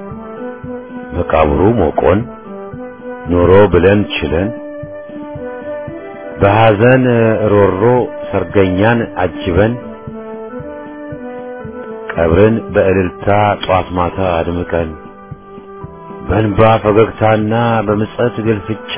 መቃብሩ ሞቆን ኖሮ ብለን ችለን በሐዘን ሮሮ ሰርገኛን አጅበን ቀብርን በእልልታ ጧት ማታ አድምቀን በእንባ ፈገግታና በምጸት ግልፍጫ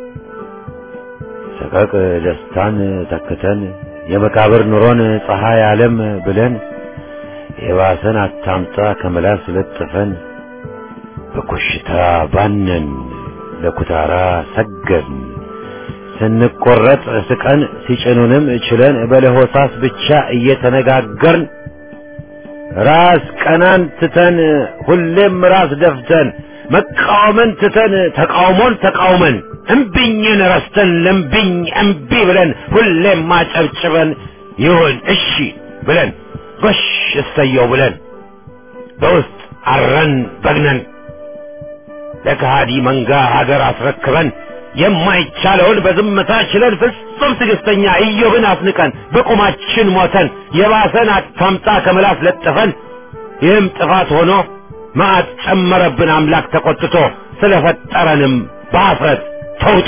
ሰቀቅ ደስታን ተክተን የመቃብር ኑሮን ፀሐይ ዓለም ብለን የባሰን አታምጣ ከመላስ ለጥፈን በኮሽታ ባነን ለኩታራ ሰገድን ስንቆረጥ ስቀን ሲጭኑንም ችለን በለሆሳስ ብቻ እየተነጋገርን ራስ ቀናን ትተን ሁሌም ራስ ደፍተን መቃወምን ትተን ተቃውሞን ተቃውመን እምቢኝን ረስተን ለምቢኝ እምቢ ብለን ሁሌም ማጨብጭበን ይሁን እሺ ብለን ጎሽ እሰየው ብለን በውስጥ አረን በግነን ለከሃዲ መንጋ ሀገር አስረክበን የማይቻለውን በዝምታ ችለን ፍጹም ትዕግስተኛ ኢዮብን አስንቀን በቁማችን ሞተን የባሰን አታምጣ ከምላስ ለጥፈን ይህም ጥፋት ሆኖ መዓት ጨመረብን አምላክ ተቆጥቶ ስለፈጠረንም በአፍረት ተውጦ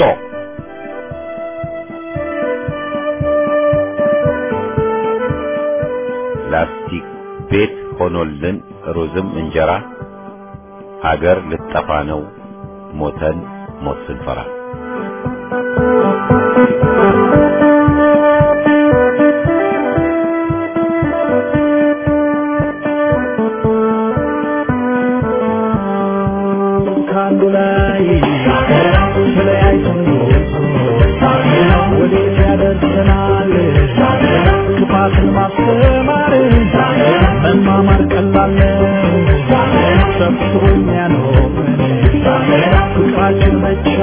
ላስቲክ ቤት ሆኖልን ሩዝም እንጀራ ሀገር ልጠፋ ነው ሞተን ሞት ስንፈራ ከአንዱ ላይ ተለያይተን ወዴት ያደርሰናል? ክፋትን ማስተማር መማማር ቀላል ነው። ሰብስቦ የሚያኖረን ፍቅራችን መቼ